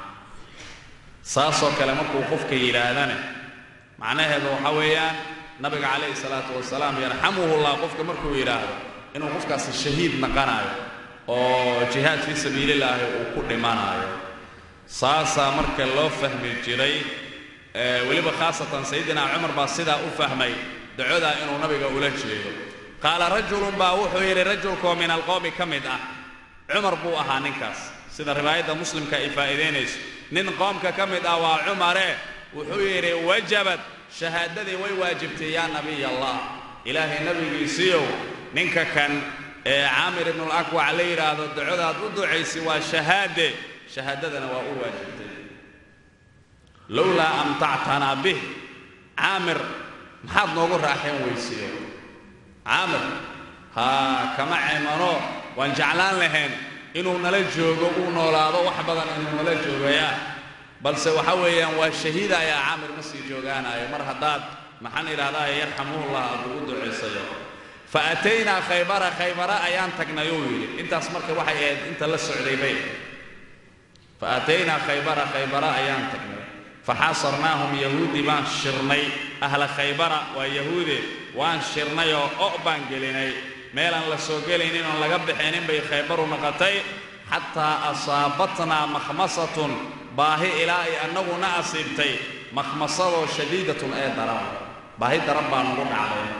saasoo kale markuu qofka yidhaahdane macnaheedu waxa weeyaan nabiga calayhi salaatu wasalaam yarxamuhu llah qofka markuu yidhaahdo inuu qofkaasi shahiid naqanayo oo jihaad fii sabiilillaahi uu ku dhimanaayo saasaa marka loo fahmi jiray weliba khaasatan sayidina cumar baa sidaa u fahmay dacodaa inuu nabiga ula jeedo qaala rajulun baa wuxuu yidhi rajulkoo min alqowmi ka mid ah cumar buu ahaa ninkaas sida riwaayadda muslimka ay faa'iidaynayso nin qoomka ka mid ah waa cumare wuxuu yidhi wajabad shahaadadii way waajibtay yaa nabiy allah ilaahay nabigiisiiyow ninka kan ee caamir ibnulakwac la yidhaahdo dacodaad u ducaysi waa shahaade shahaadadana waa u waajibtay lowlaa amtactanaa bih caamir maxaad noogu raaxeen weysiyo caamir haa kama ceemano waan jeclaan lahayn inuu nala joogo uu noolaado wax badan inuu nala joogayaa balse waxa weeyaan waa shahiida ayaa caamir ma sii joogaanayo mar haddaad maxaan idhahdaa yarxamuhullah aad ugu ducaysayo fa ataynaa khaybara khaybara ayaan tagnay uu yidhi intaas marka waxay ahayd inta la socday bay fa ataynaa khaybara khaybara ayaan tagnay faxaasarnaahum yahuudi baan shirnay ahla khaybara waa yahuude waan shirnay oo o' baan gelinay meelaan la soo gelaynin oon laga bixinin bay khaybaru noqotay xataa asaabatnaa makhmasatun baahi ilaa ay annaguna asiibtay makhmasadoo shadiidatun ee daran baahi daran baa nagu dhacday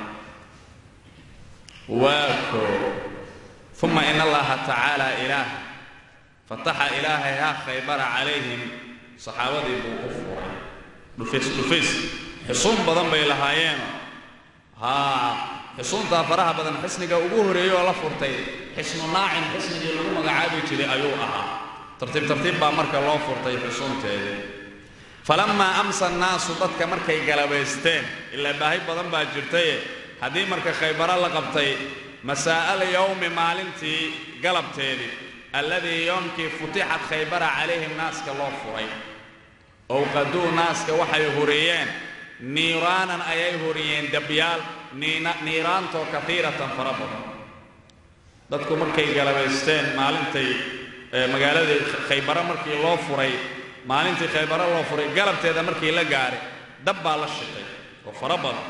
waa koo uma in allaha tacaala ilaah fataxa ilaahay ha khaybara calayhim saxaabadii buu u furay dhufays dhufays xusuun badan bay lahaayeen haa xusuuntaa faraha badan xisniga ugu horeeyey oo la furtay xisnu naacin xisnigii lagu magacaabi jiray ayuu ahaa tartiib tartiib baa marka loo furtay xusuunteedii falammaa amsa annaasu dadka markay galabaysteen ilaa baahi badan baa jirtaye haddii marka khaybaro la qabtay masaa'al yowmi maalintii galabteedii alladii yoomkii futixat khaybara calayhim naaska loo furay owqaduu naaska waxay huriyeen niiraanan ayay huriyeen dabyaal niiraantoo kaiiratan fara badan dadku markay galabaysteen maalintay magaaladii khaybaro markii loo furay maalintii khaybaro loo furay galabteeda markii la gaaray dab baa la shitay oo fara badan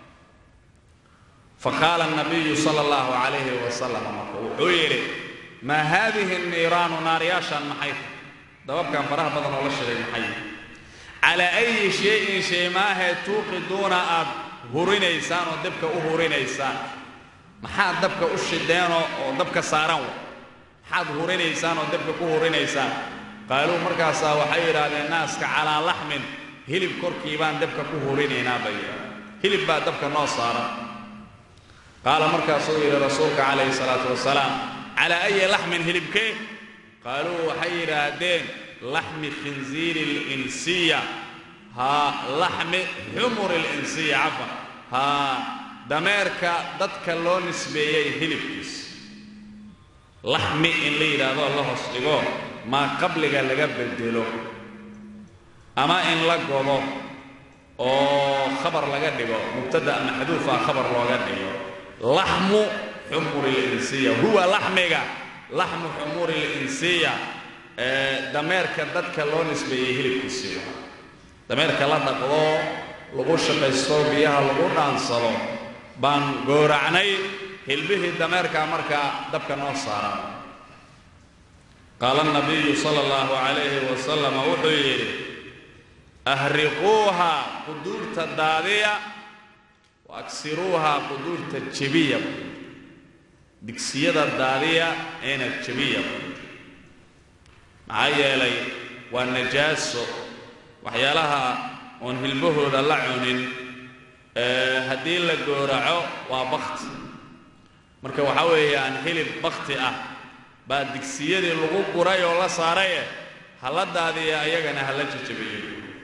faqaala nabiyu sala allahu calayhi wasalam marka wuxuu yidhi maa haadihi niiraanu naaryaashaan maxay tahay dababkan faraha badan oo la shiday maxay calaa ayi shayin shay maahee tuuqiduuna aad hurinaysaan oo dabka u hurinaysaan maxaad dabka u shideenoo oo dabka saaran wa maxaad hurinaysaan oo dabka ku hurinaysaan qaaluu markaasaa waxay yidhaahdeen naaska calaa laxmin hilib korkii baan dabka ku hurinaynaa bay yidhahdeen hilib baa dabka noo saaran qaala markaasuu yidhi rasuulka calayhi salaatu wasalaam calaa ayi laxmin hilibkee qaaluu waxay yidhaahdeen laxmi khinziiri linsiya haa laxmi xumuri linsiya cafan haa dameerka dadka loo nisbeeyey hilibkiis laxmi in la yidhaahdo la hoos dhigo maa qabliga laga bedelo ama in la godo oo khabar laga dhigo mubtada maxduufa khabar looga dhigo laxmu xumuri linsiya huwa laxmiga laxmu xumuri linsiya dameerka dadka loo nisbeeyey hilibkiisii dameerka la dhaqdo lagu shaqaysto biyaha lagu dhaansado baan gooracnay hilbihii dameerka markaa dabka noo saaran qaala nabiyu sala allahu calayhi wasalam wuxuu yidhi ahriquuha quduurta daadiya wa agsiruuha quduurta jebiya digsiyada daadiya eena jebiya maxaa yeelay waa najaaso waxyaalaha oon hilbahooda la cunin haddii la gooraco waa bakti marka waxaa weeyaan hilib bakti ah baa digsiyadii lagu guray oo la saaraye hala daadiya ayagana hala jajabiyo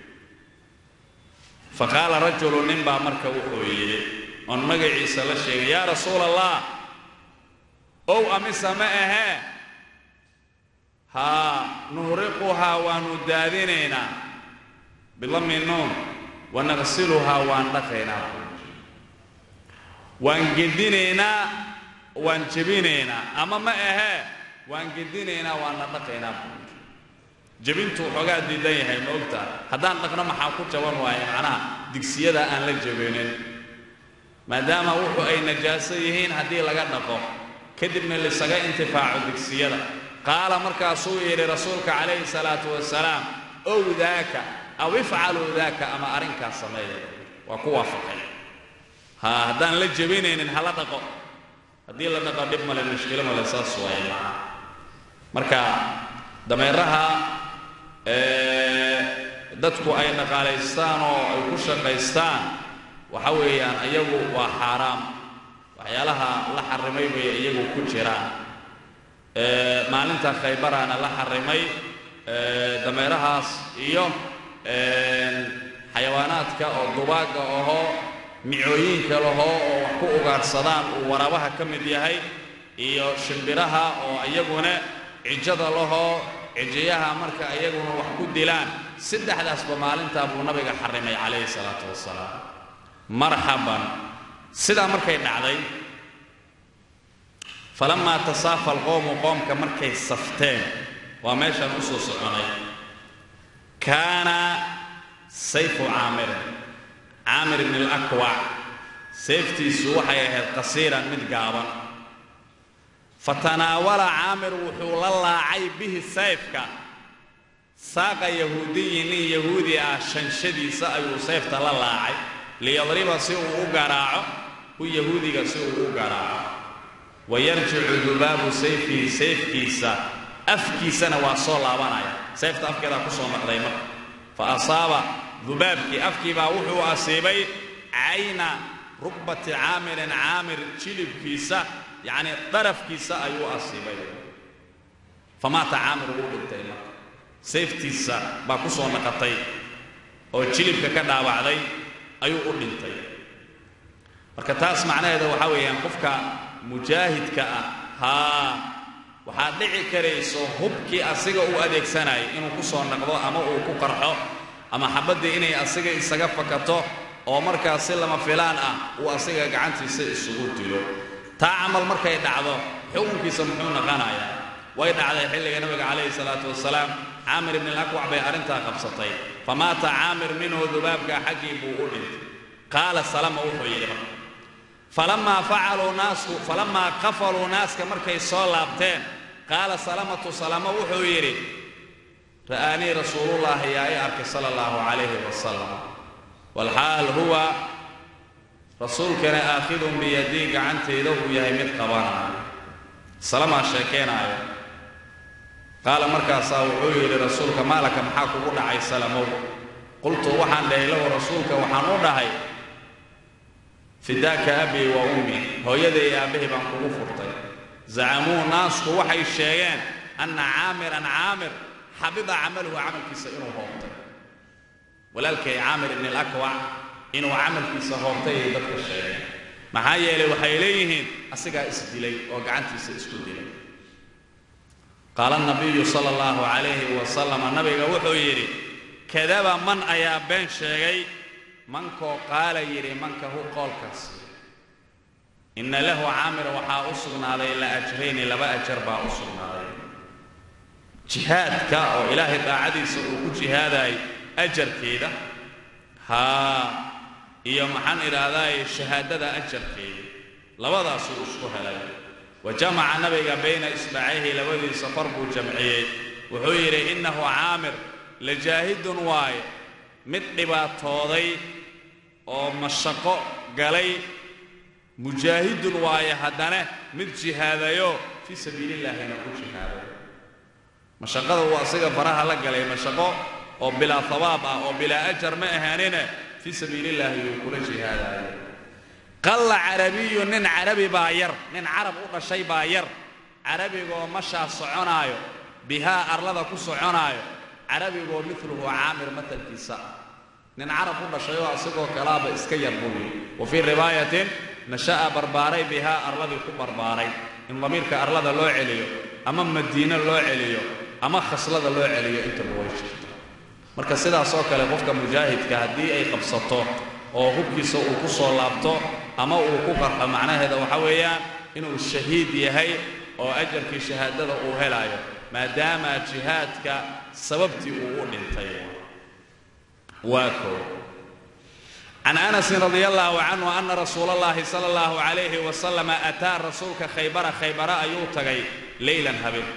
fa qaala rajulu nin baa marka wuxuu yidhi oon magaciisa la sheegay yaa rasuula allah ow amise ma ahee haa nuhriquhaa waannu daadinaynaa bilami nuun wanaqsiluhaa waan dhaqaynaa waan gedinaynaa waan jebinaynaa ama ma ahee waan gedinaynaa waanna dhaqaynaa jebintu waxoogaa diidan yahay ma ogtaa haddaan dhaqno maxaa ku jaban waaye macnaha digsiyada aan la jebinin maadaama wuxu ay najaaso yihiin haddii laga dhaqo kadibna lisaga intifaaco digsiyada qaala markaasuu yidhi rasuulka calayhi salaatu wasalaam ow daaka aw ifcaluu daaka ama arrinkaas sameeya waa ku waafaqay ha haddaan la jebinaynin hala dhaqo haddii la dhaqo dhib male mushkilo male saas waaye marka dameeraha dadku ay dhaqaalaystaan oo ay ku shaqaystaan waxa weeyaan iyagu waa xaaraam waxyaalaha la xarimay bay iyagu ku jiraan maalinta khaybaraana la xarimay dameerahaas iyo xayawaanaadka oo dubaagga ahoo micooyinka lahoo oo wax ku ugaadhsadaan uu waraabaha ka mid yahay iyo shimbiraha oo iyaguna cijada lahoo cijiyaha marka iyaguna wax ku dilaan saddexdaasba maalintaa buu nabiga xarimay calayhi salaatu wasalaam marxaban sidaa markay dhacday falamaa tasaafa alqowmu qoomka markay safteen waa meeshaan u soo soconay kaana sayfu caamirin caamir ibn alakwac seeftiisu waxay ahayd qasiiran mid gaaban fatanaawala caamir wuxuu la laacay bihi sayfka saaqa yahuudiyi nin yahuudi ah shanshadiisa ayuu sayfta la laacay liyadriba si uu u garaaco hu yahuudiga si uu u garaaco wayarjicu dubaabu sayfihi sayfkiisa afkiisana waa soo laabanaya sayfta afkeedaa ku soo noqday marka fa asaaba dubaabkii afkii baa wuxuu asiibay cayna rugbati caamirin caamir jilibkiisa yacnii darafkiisa ayuu asiibay famaata caamir wuu dhintay marka sayftiisa baa ku soo naqatay oo jilibka ka dhaawacday ayuu u dhintay marka taas macnaheeda waxaa weeyaan qofka mujaahidka ah haa waxaad dhici karayso hubkii asiga uu adeegsanayay inuu ku soo naqdo ama uu ku qarxo ama xabaddii inay asiga isaga fakato oo markaas si lama filaan ah uu asiga gacantiisa isugu dilo taa camal markay dhacdo xukunkiisa muxuu naqanayaa way dhacday xilliga nabiga calayhi salaatu wasalaam caamir ibni alakwac bay arrintaa qabsatay famaata caamir minhu dubaabkaa xaggii buu u dhintay qaala salama wuxuu yidhi marka falamaa facaluu naasku falamaa qafaluu naaska markay soo laabteen qaala salamatu salama wuxuu yidhi ra'aanii rasuulullaahi yaa i arkay sala allahu calayhi wasalam walxaal huwa rasuulkana aakhidun biyadii gacantayda uu yahay mid qabanaayo salamaa sheekeenaayo qaala markaasaa wuxuu yidhi rasuulka maalaka maxaa kugu dhacay salamow qultu waxaan dhahay lahu rasuulka waxaan u dhahay fidaaka abii wa ummi hooyada iyo aabbahay baan kugu furtay zacamuu naasku waxay sheegeen anna caamiran caamir xabida camaluhu camalkiisa inuu hoobtay walaalkay caamir ibni alakwac inuu camalkiisa hoobtay ay dadka sheegeen maxaa yeelay waxay leeyihiin asigaa isdilay oo gacantiisa isku dilay qaala nabiyu sala allahu calayhi wasalama nabiga wuxuu yidhi kadaba man ayaa been sheegay mankoo qaala yidhi mankahu qoolkaas inna lahu caamir waxaa u sugnaaday la ajrayni laba ajar baa u sugnaaday jihaadka oo ilaahay daacadiisa uu ku jihaadaay ajarkeeda haa iyo maxaan idhaahdaay shahaadada ajarkeeda labadaasuu isku helay wa jamaca nabiga bayna isbacayhi labadiisa far buu jamciyey wuxuu yidhi innahu caamir lajaahidun waaye mid dhibaatooday oo mashaqo galay mujaahidun waaye haddana mid jihaadayo fii sabiilillaahina ku jihaaday mashaqada uu asiga faraha la galay mashaqo oo bilaa habaab ah oo bilaa ajar ma ahaanine fii sabiilillaahi yuu kula jihaadaayo qalla carabiyu nin carabi baa yar nin carab u dhashay baa yar carabigoo mashaa soconaayo bihaa arlada ku soconaayo carabigoo miluhu caamir matalkiisa nin carab u dhashay oo isagoo kalaaba iska yar buu yidhi wa fii riwaayatin nasha'a barbaaray bihaa arladii ku barbaaray in damiirka arlada loo celiyo ama madiino loo celiyo ama khaslada loo celiyo intaba way jirto marka sidaasoo kale qofka mujaahidka haddii ay qabsato oo hubkiisa uu ku soo laabto ama uu ku qarxo macnaheeda waxa weeyaan inuu shahiid yahay oo ajarkii shahaadada uu helaayo maadaama jihaadka sababtii uu u dhintay waa koo can anasin radi allahu canhu ana rasuula allahi sala allahu calayhi wasalama ataa rasuulka khaybara khaybara ayuu tagay leylan habeen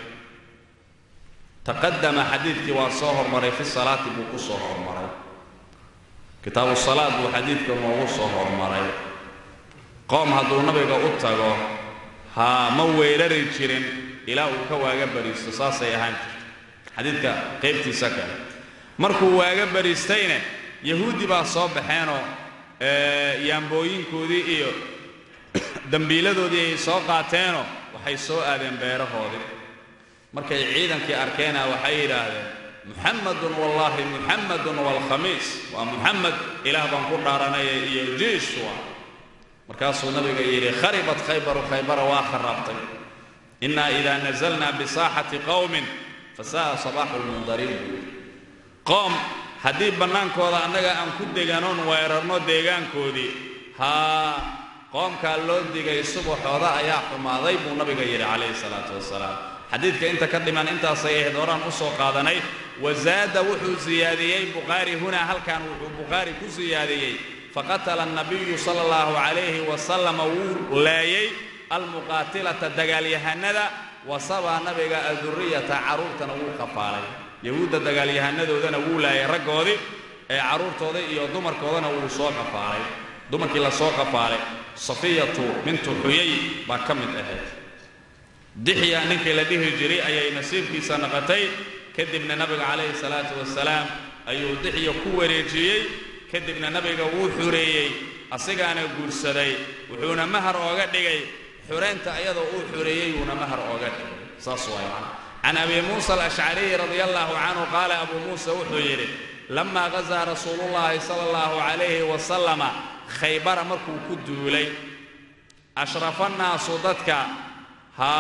taqadama xadiidkii waa soo hormaray fi salaati buu ku soo hormaray kitaabu salaad buu xadiidka noogu soo hormaray qoom hadduu nabiga u tago haa ma weerari jirin ilaa uu ka waaga bariisto saasay ahaan jirta xadiidka qaybtiisa kale markuu waaga bariistayna yahuudi baa soo baxeenoo yaambooyinkoodii iyo dembiiladoodii ay soo qaateenoo waxay soo aadeen beerahoodii markay ciidankii arkeena waxay yidhaahdeen muxamadun wallaahi muxamadun waalkhamiis waa muxamed ilaah baan ku dhaaranaya iyo jiishwa markaasuu nabiga yidhi kharibat khaybaru khaybara waa kharaabtay inaa idaa nazalnaa bisaaxati qowmin fasa'a sabaaxu lmundariin buu yidhi qoom haddii bannaankooda annaga aan ku deganoon weerarno deegaankoodii haa qoomkaa loo digay subaxooda ayaa xumaaday buu nabiga yidhi calayhi salaatu wasalaam xadiidka inta ka dhiman intaasay ahayd horaan u soo qaadanay wazaada wuxuu siyaadiyey bukhaari hunaa halkan wuxuu bukhaari ku siyaadiyey faqatala annabiyu sala allahu calayhi wasalama wuu laayay almuqaatilata dagaalyahanada wasabaa nabiga adurriyata carruurtana wuu qafaalay yahuudda dagaalyahanadoodana wuu laayay raggoodii ee carruurtooda iyo dumarkoodana wuu soo qafaalay dumarkii la soo qafaalay safiyatu bintu xuyay baa ka mid ahayd dixya ninkii la dhihi jiray ayay nasiibkiisa naqatay kadibna nabiga calayhi salaatu wasalaam ayuu dixya ku wareejiyey kadibna nabiga wuu xureeyey asigaana guursaday wuxuuna mahar ooga dhigay xureynta ayadoo uu xureeyey wuuna mahar ooga dhigay saas waay macna can abi muusa alashcariyi radia allahu canhu qaala abuu muusa wuxuu yidhi lamaa gazaa rasuulullaahi sala allahu calayhi wasalama khaybara markuu ku duulay ashrafa nnaasu dadka haa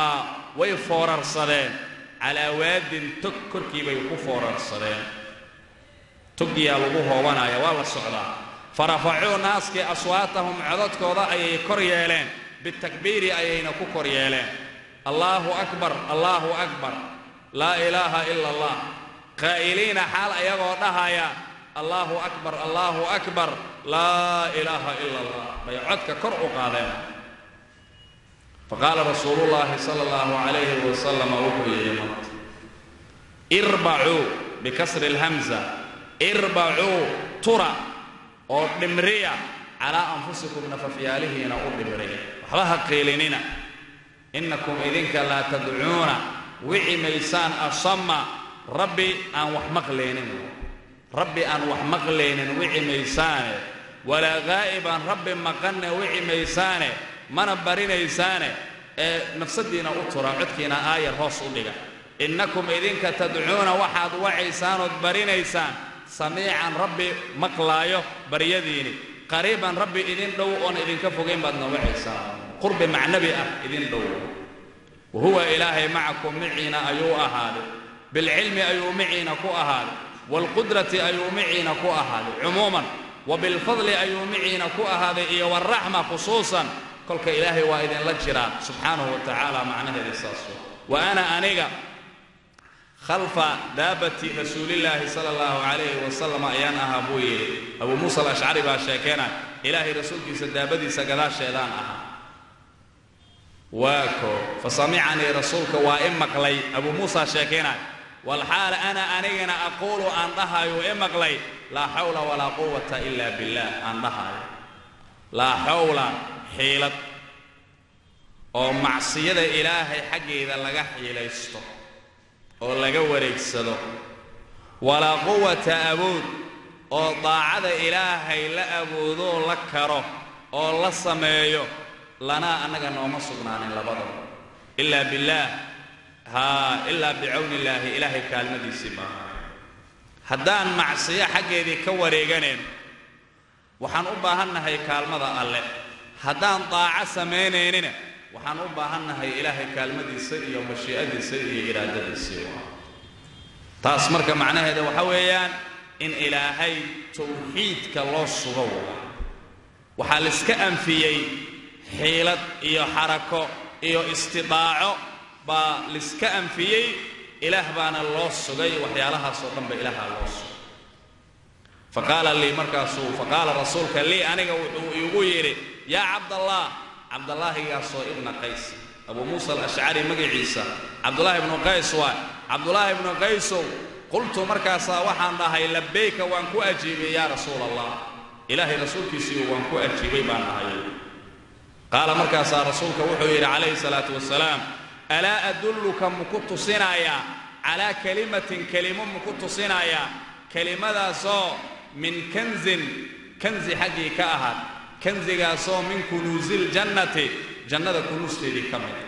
way foorarsadeen calaa waadin tog korkii bay ku foorarsadeen toggiyaa lagu hoobanaya waa la socdaa farafacuu naaskii aswaatahum codadkooda ayay kor yeeleen bitakbiiri ayayna ku kor yeeleen allaahu akbar allaahu akbar laa ilaaha ila allah qaa'iliina xaal ayagoo dhahaya allaahu akbar allaahu akbar laa ilaaha ila allah bay codka kor u qaadeen faqaala rasuulullaahi sala allahu calayhi wasalama wuxuu yidhi marka irbacuu bikasri alhamza irbacuu tura oo dhimriya calaa anfusikum nafafyaalihiina u dhimriya waxba ha qiilinina innakum idinka laa tadcuuna wici maysaan asama rabbi aan wax maqlaynin rabbi aan wax maqlaynin wici maysaane walaa gaa'iban rabbi maqanne wici maysaane mana barinaysaane ee nafsaddiina u tura codkiina aayar hoos u dhiga innakum idinka tadcuuna waxaad wacaysaan ood barinaysaan samiican rabbi maqlaayo baryadiini qariiban rabbi idin dhow oon idinka fogayn baadna wacaysaan qurbi macnabi ah idin dhow wa huwa ilaahay macakum miciina ayuu ahaaday bilcilmi ayuu miciina ku ahaaday waalqudrati ayuu miciina ku ahaaday cumuuman wa bilfadli ayuu miciina ku ahaaday iyo waraxma khusuusan kolka ilaahay waa idinla jiraa subxaanahu wa tacaala macnaheeda saas wa ana aniga khalfa daabati rasuulillaahi sala allahu calayhi wasalam ayaan ahaa buu yidhi abuu muusa alashcari baa sheekeena ilaahay rasuulkiisa daabadiisa gadaasheedaan ahaa waa koo fa samicanii rasuulka waa i maqlay abuu muusa sheekeenay walxaal ana anigana aquulu aan dhahayo i maqlay laa xawla walaa quwata ila billaah aan dhahayo laa xawla xiilad oo macsiyada ilaahay xaggeeda laga xiilaysto oo laga wareegsado walaa quwata awood oo daacada ilaahay la awoodoo la karo oo la sameeyo lanaa annaga nooma sugnaanin labadaba ilaa billaah haa ilaa bicawni illaahi ilaahay kaalmadiisii maaha haddaan macsiyo xaggeedii ka wareeganayn waxaan u baahannahay kaalmada alle haddaan daaco samaynaynina waxaan u baahannahay ilaahay kaalmadiisa iyo mashii'adiisa iyo iraadadiisii taas marka macnaheeda waxa weeyaan in ilaahay tawxiidka loo sugo waxaa laiska anfiyey xiilad iyo xarako iyo istidaaco baa laiska anfiyey ilaah baana loo sugay waxyaalahaasoo dhanba ilaaha loo sugay faqaala lii markaasuu faqaala rasuulka lii aniga wuxuu iigu yidhi yaa cabdallah cabdallaahigaasoo ibna qays abuu muusa alashcari magaciisa cabdullaahi ibnu qays waa cabdullaahi ibnu qaysow qultu markaasaa waxaan dhahay labayka waan ku ajiibay yaa rasuula allah ilaahay rasuulkiisiiyo waan ku ajiibay baan dhahay qaala markaasaa rasuulka wuxuu yidhi calayhi salaatu wasalaam alaa adulluka muku tusinayaa calaa kelimatin kelimo muku tusinayaa kelimadaasoo min kanzin kanzi xaggii ka ahaad kanzigaasoo min kunuusiiljannati jannada kunuusteedii ka mid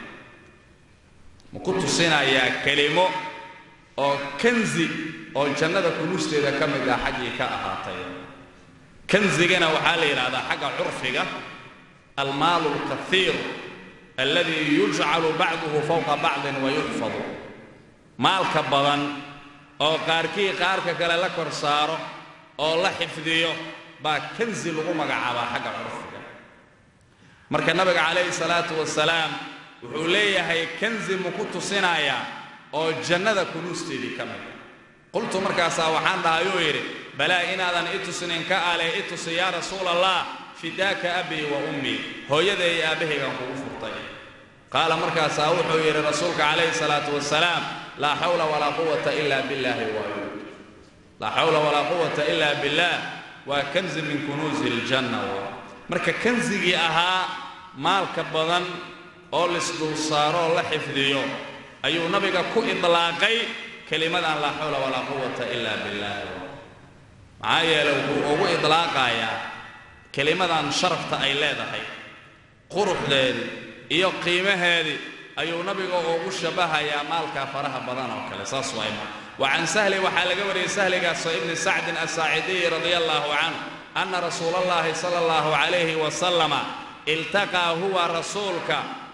muku tusinayaa kelimo oo kanzi oo jannada kunuusteeda ka mid ah xaggii ka ahaatay kanzigana waxaa la yidhaahdaa xagga curfiga almaalu alkaiir alladii yujcalu bacduhu fowqa bacdin wa yuxfadu maalka badan oo qaarkii qaarka kale la kor saaro oo la xifdiyo baa kanzi lagu magacaabaa xagga curfiga marka nabiga calayhi salaatu wasalaam wuxuu leeyahay kanzi muku tusinayaa oo jannada kunuusteedii ka mida qultu markaasaa waxaan dhahayuu yidhi balaa inaadan i tusinin ka ale i tusi yaa rasuula allah fidaaka abii wa ummii hooyada iyo aabbahaygaan kugu furtay qaala markaasaa wuxuu yidhi rasuulka calayhi salaatu wasalaam laa xawla walaa quwata ila billaahi waayu laa xawla walaa quwata ila billaah waa kanzi min kunuusi iljanna marka kanzigii ahaa maalka badan oo lisdul saaroo la xifdiyo ayuu nabiga ku idlaaqay kelimadan laa xawla walaa quwata ila billaah maxaa yeelay wuxuu ugu idlaaqayaa kelimadan sharafta ay leedahay quruxdeedii iyo qiimaheedii ayuu nabiga ugu shabahayaa maalka faraha badan oo kale saas waayma wa can sahli waxaa laga wariyey sahligaasoo ibni sacdin asaacidiyi radia allaahu canhu anna rasuula allahi sala allahu calayhi wasalama iltaqaa huwa rasuulka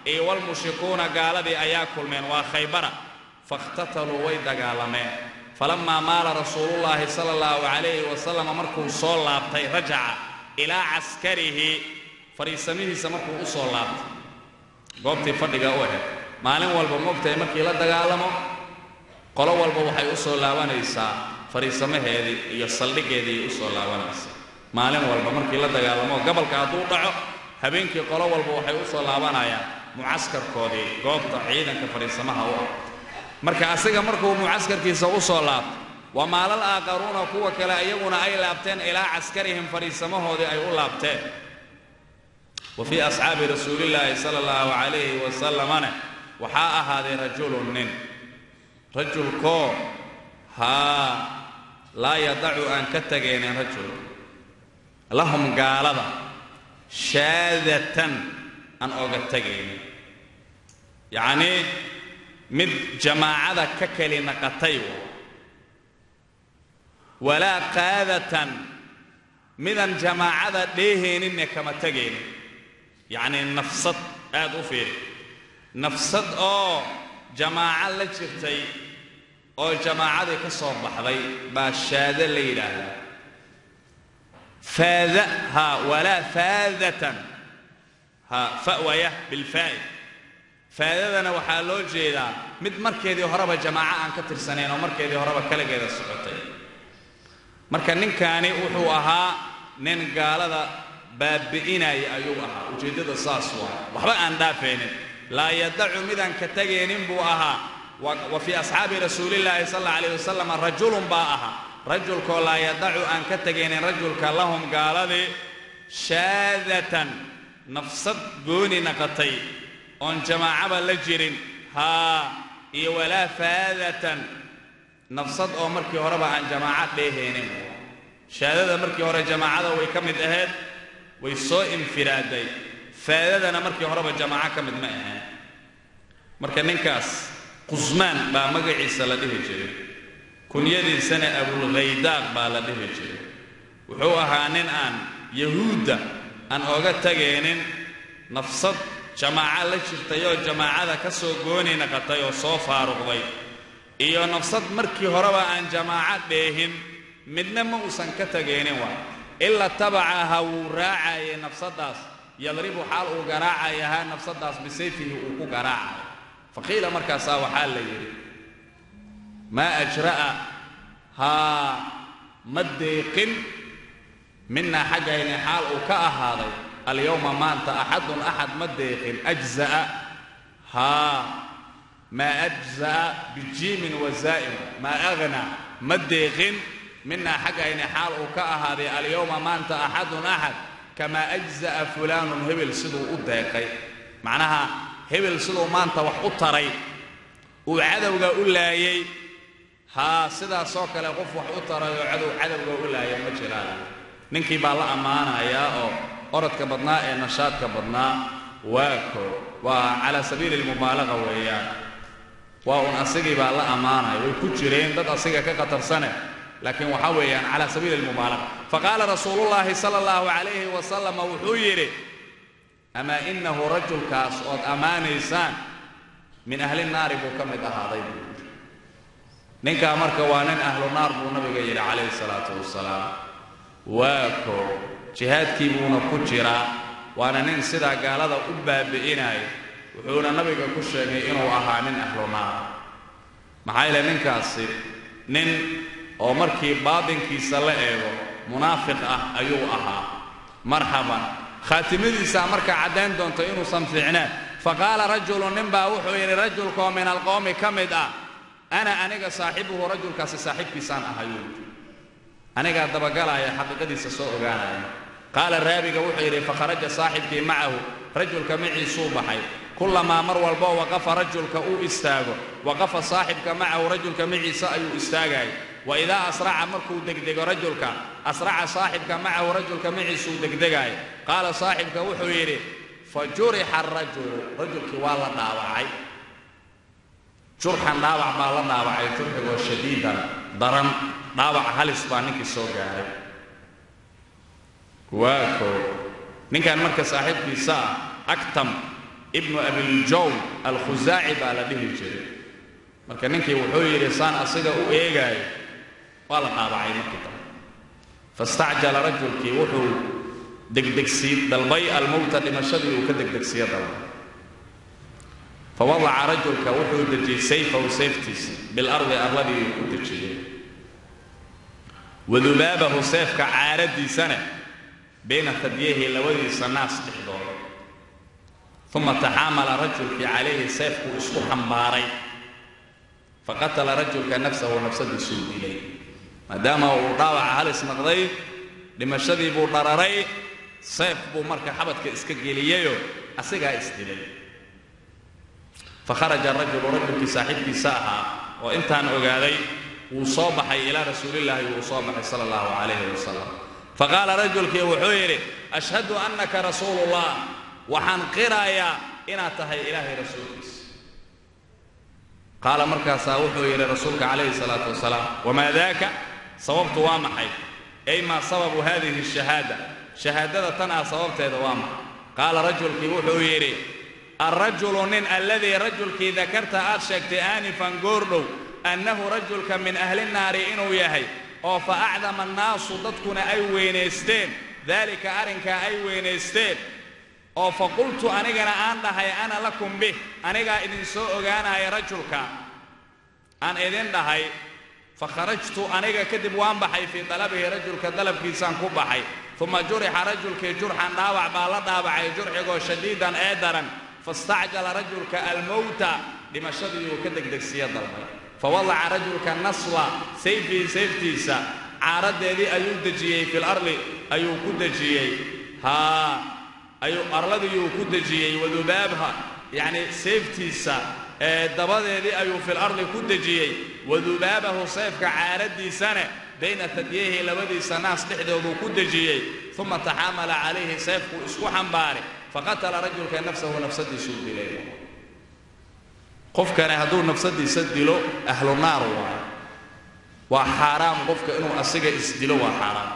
iyo walmushrikuuna gaaladii ayaa kulmeen waa khaybara fakhtataluu way dagaalameen falammaa maala rasuulullaahi sala allahu calayhi wasalam markuu soo laabtay rajaca ilaa caskarihi fadhiisamihiisa markuu u soo laabtay goobtii fadhiga u ahayd maalin walba moogtahay markii la dagaalamo qolo walba waxay u soo laabanaysaa fadhiisamaheedii iyo saldhiggeediiay u soo laabanaysaa maalin walba markii la dagaalamo gabalka hadduu dhaco habeenkii qolo walba waxay u soo laabanayaan mucaskarkoodii goobta ciidanka fadhiisamaha u ah marka asiga markuu mucaskarkiisa u soo laabto wa maalal aaqaruuna kuwa kale iyaguna ay laabteen ilaa caskarihim fadhiisamahoodii ay u laabteen wa fii asxaabi rasuulillaahi sala allahu calayhi wasalamana waxaa ahaaday rajulun nin rajulkoo haa laa yadacu aan ka tegaynin rajul lahum gaalada shaadatan aan oga tegaynin yacnii mid jamaacada ka keli naqatay walaa qaadatan midaan jamaacada dheehayninne kama tegaynin yacnii nafsad aad u fiiri nafsad oo jamaaco la jirtay oo jamaacadii ka soo baxday baa shaado la yidhaahdaa faada haa walaa faadatan haa fa'waya bilfaa'i faadadana waxaa loo jeedaa mid markeedii horeba jamaaco aan ka tirsanayn oo markeedii horeba kaligeeda socotay marka ninkaani wuxuu ahaa nin gaalada baabi'inaya ayuu ahaa ujeeddada saas waa waxba aan dhaafaynin laa yadacu midaan ka tegaynin buu ahaa wa fii asxaabi rasuulillaahi sal alla alayh wasalam rajulun baa ahaa rajulkoo laa yadacu aan ka tegaynin rajulka lahum gaaladii shaadatan nafsad gooni naqatay oon jamaacaba la jirin haa iyo walaa faadatan nafsad oo markii horeba aan jamaaco dheehaynin shaadada markii hore jamaacada way ka mid ahayd way soo infiraaday faadadana markii horeba jamaaco ka mid ma ahayn marka ninkaas qusmaan baa magaciisa la dhihi jiray kunyadiisana abulkhaydaaq baa la dhihi jiray wuxuu ahaa nin aan yahuudda aan oga tegaynin nafsad jamaaco la jirtay oo jamaacada ka soo gooni naqatay oo soo faaruqday iyo nafsad markii horeba aan jamaaco dheehin midna ma uusan ka tegaynin waa ila tabacaha wuu raacayay nafsaddaas yadribu xaal uu garaacayahaa nafsaddaas bisayfihi uu ku garaacayo faqiila markaasaa waxaa la yidhi maa ajra'a haa ma deeqin minaa xaggayni xaal uu ka ahaaday alyowma maanta axadun axad ma deeqin ajza'a haa maa ajza'a bijiimin wazaa'im maa aghnaa ma deeqin minaa xaggayni xaal uu ka ahaaday alyowma maanta axadun axad kamaa ajza'a fulaanun hebel siduu u deeqay macnaha hebel siduu maanta wax u taray uu cadowga u laayay haa sidaasoo kale qof wax u taray oo cadow cadowga u laaya ma jiraan ninkii baa la ammaanayaa oo orodka badnaa ee nashaadka badnaa waa koo waa calaa sabiili almubaalaqa weeyaan waa un asigii baa la ammaanaya way ku jireen dad asiga ka khatarsane laakiin waxaa weeyaan calaa sabiili almubaalaqa faqaala rasuulullaahi sala allahu calayhi wasalam wuxuu yidhi amaa innahu rajulkaas ood ammaanaysaan min ahli naari buu ka mid ahaaday buu yidhi ninkaa marka waa nin ahlu naar buu nabiga yidhi calayhi salaatu wasalaam waa koo jihaadkii buuna ku jiraa waana nin sidaa gaalada u baabi'inaya wuxuuna nabiga ku sheegay inuu ahaa nin ahlu naar maxaa yeele ninkaasi nin oo markii baatinkiisa la eego munaafiq ah ayuu ahaa marxaban khaatimadiisaa markaa caddayn doonta inuusan fiicneen faqaala rajulun ninbaa wuxuu yidhi rajulkoo min alqowmi ka mid ah ana aniga saaxibuhu rajulkaasi saaxiibkiisaan ahayuu anigaa dabagalaya xaqiiqadiisa soo ogaanaya qaala raabiga wuxuu yidhi fakharaja saaxibkii macahu rajulka maciisuu baxay kullamaa mar walboo waqafa rajulka uu istaago waqafa saaxibka macahu rajulka maciisa ayuu istaagaya wa idaa asraca markuu degdego rajulka asraca saaxibka macahu rajulka maciisuu degdegaaya qaala saaxibka wuxuu yidhi fa jurixa arajulu rajulkii waa la dhaawacay jurxan dhaawac baa la dhaawacay jurxigoo shadiidan daran dhaawac halis baa ninkii soo gaaray waa koo ninkan marka saaxiibkiisa ah agtam ibnu abiljown alkhusaaci baa la dhihi jiray marka ninkii wuxuu yidhi saan asiga u eegaayo waa la dhaabacay markii dambe fastacjala rajulkii wuxuu degdegsii dalbay almowta dhimashadii uu ka degdegsiyo dalbay fawadaca rajulka wuxuu dejiyey sayfahu sayftiisa bilardi arladii uu ku dejiyey wadubaabahu seefka caaradiisana bayna tadyahi labadiisa naas dhexdooda uma taxaamala rajulkii calayhi seefkuu isku xambaaray faqatala rajulka nafsahu nafsadiisuu dilay maadaama uu dhaawaca halis noqday dhimashadii buu dhararay seef buu marka xabadka iska geliyeyoo asigaa isdilay fakharaja rajulu rajulkii saaxiibkiisa ahaa oo intaan ogaaday wuu soo baxay ilaa rasuulillaahi wuu soo baxay sala allahu calayhi wasalam faqaala rajulkii wuxuu yidhi ashhadu annaka rasuulullah waxaan qirayaa inaad tahay ilaahay rasuulkiisa qaala markaasaa wuxuu yidhi rasuulka calayhi salaatu wasalaam wamaa daaka sababtu waa maxay ay maa sababu hadihi shahaada shahaadada tan ah sababteeda waa maxay qaala rajulkii wuxuu yidhi alrajulu nin alladii rajulkii dakarta aad sheegtay aanifan goordhow annahu rajulka min ahli nnaari inuu yahay oo fa acdama annaasu dadkuna ay weynaysteen daalika arrinkaa ay weynaysteen oo fa qultu anigana aan dhahay ana lakum bih anigaa idinsoo ogaanaya rajulka aan idin dhahay fa kharajtu aniga kadib waan baxay fii dalabihi rajulka dalabkiisaan ku baxay uma jurixa rajulkii jurxan dhaawac baa la dhaabacay jurxigoo shadiidan ee daran fastacjala rajulka almowta dhimashadii uu ka degdegsiyo dalbay fawadaca rajulka nasla sayfii sayftiisa caaradeedii ayuu dejiyey fil arli ayuu ku dejiyey haa ayuu arladiyuu ku dejiyey wadubaabha yacni sayftiisa ee dabadeedii ayuu fil arli ku dejiyey wadubaabahu sayfka caaradiisana bayna tadyahi labadiisa naas dhexdooduu ku dejiyey uma taxaamala calayhi sayfkuu isku xambaaray faqatala rajulka nafsahu nafsadiisuu dilay qofkani hadduu nafsadiisa dilo ahlu naar waayo waa xaaraam qofka inuu asiga isdilo waa xaaraam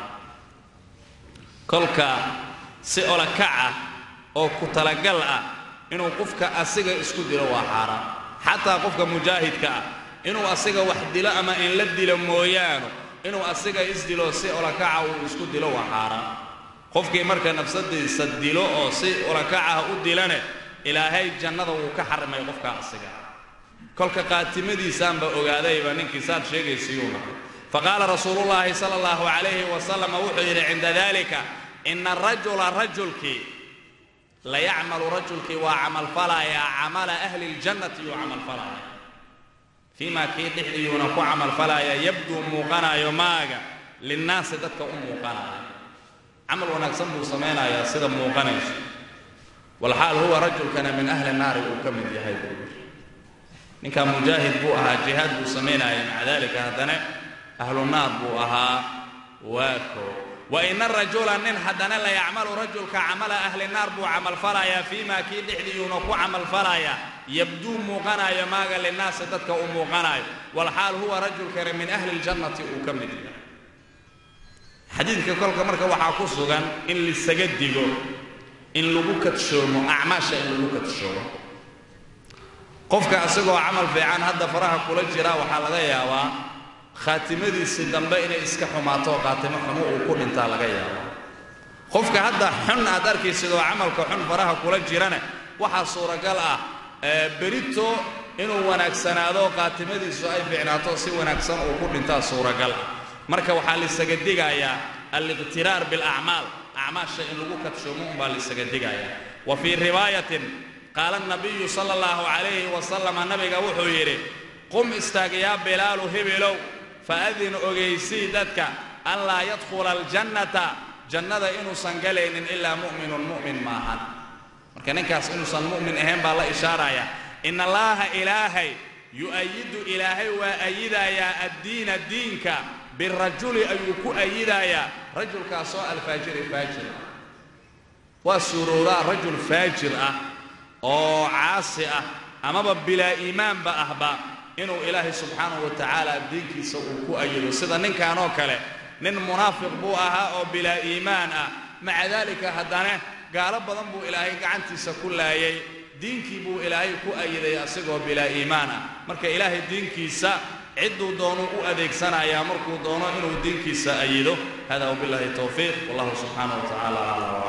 kolka si olakac ah oo ku talagal ah inuu qofka asiga isku dilo waa xaaraam xataa qofka mujaahidka ah inuu asiga wax dilo ama in la dilo mooyaano inuu asiga isdilo si olakaca uu isku dilo waa xaaraam qofkii marka nafsadiisa dilo oo si olakacah u dilane ilaahay jannada wuu ka xarimay qofka asiga kolka qaatimadiisaanba ogaadayba ninkii saad sheegaysayuu nahay faqaala rasuulullaahi sala allahu calayhi wasalam wuxuu yidhi cinda dalika ina arajula rajulkii layacmalu rajulkii waa camalfalayaa camala ahli ljannati yuu camalfalaya fii maa kii dhexdiyuuna ku camalfalaya yabduu muuqanayo maaga linnaasi dadka u muuqanaya camal wanaagsan buu samaynayaa sida muuqanayso walxaal huwa rajulkana min ahli naari uu ka mid yahay buu yidhi ninkaa mujaahid buu ahaa jihaad buu samaynaya maca dalika haddana ahlu naar buu ahaa waako wa ina rajula nin haddana la yacmalu rajulka camala ahli naar buu camalfalayaa fii maa kii dhexdiyuuna ku camalfalayaa yabduu muuqanayo maaga linnaasi dadka uu muuqanayo walxaal huwa rajulkana min ahli ljannati uu ka mid yahay xadiidka kolka marka waxaa ku sugan in lisaga digo in lagu kadshoomo acmaasha in lagu kadshoomo qofka isagoo camal fiican hadda faraha kula jira waxaa laga yaabaa khaatimadiisii dambe inay iska xumaato oo khaatimo xumo uu ku dhintaa laga yaabaa qofka hadda xun aad arkaysid oo camalka xun faraha kula jirana waxaa suuragal ah berito inuu wanaagsanaado khaatimadiisu ay fiicnaato si wanaagsan uu ku dhintaa suuragal ah marka waxaa laisaga digayaa aliqtiraar bilacmaal acmaasha in lagu kadshoomo umbaa laisaga digayaa wa fii riwaayatin qaala nabiyu sala allahu calayhi wasalama nabiga wuxuu yidhi qum istaag yaa bilaalu hebelow faadin ogaysii dadka an laa yadkhula aljannata jannada inuusan galaynin ilaa mu'minun mu'min maahan marka ninkaas inuusan mu'min ahayn baa la ishaaraya in allaaha ilaahay yu'ayidu ilaahay waa ayidayaa addiina diinka birajuli ayuu ku ayidayaa rajulkaasoo alfaajiri faajir waa suurowdaa rajul faajir ah oo caasi ah amaba bilaa iimaanba ahba inuu ilaahay subxaanahu wa tacaala diinkiisa uu ku ayido sida ninkanoo kale nin munaafiq buu ahaa oo bilaa iimaan ah maca daalika haddana gaalo badan buu ilaahay gacantiisa ku laayay diinkii buu ilaahay ku ayiday asigoo bilaa iimaan ah marka ilaahay diinkiisa cidduu doonuu u adeegsanayaa markuu doono inuu diinkiisa ayido hada wabillahi towfiiq wallahu subxaanahu wa tacaala aclam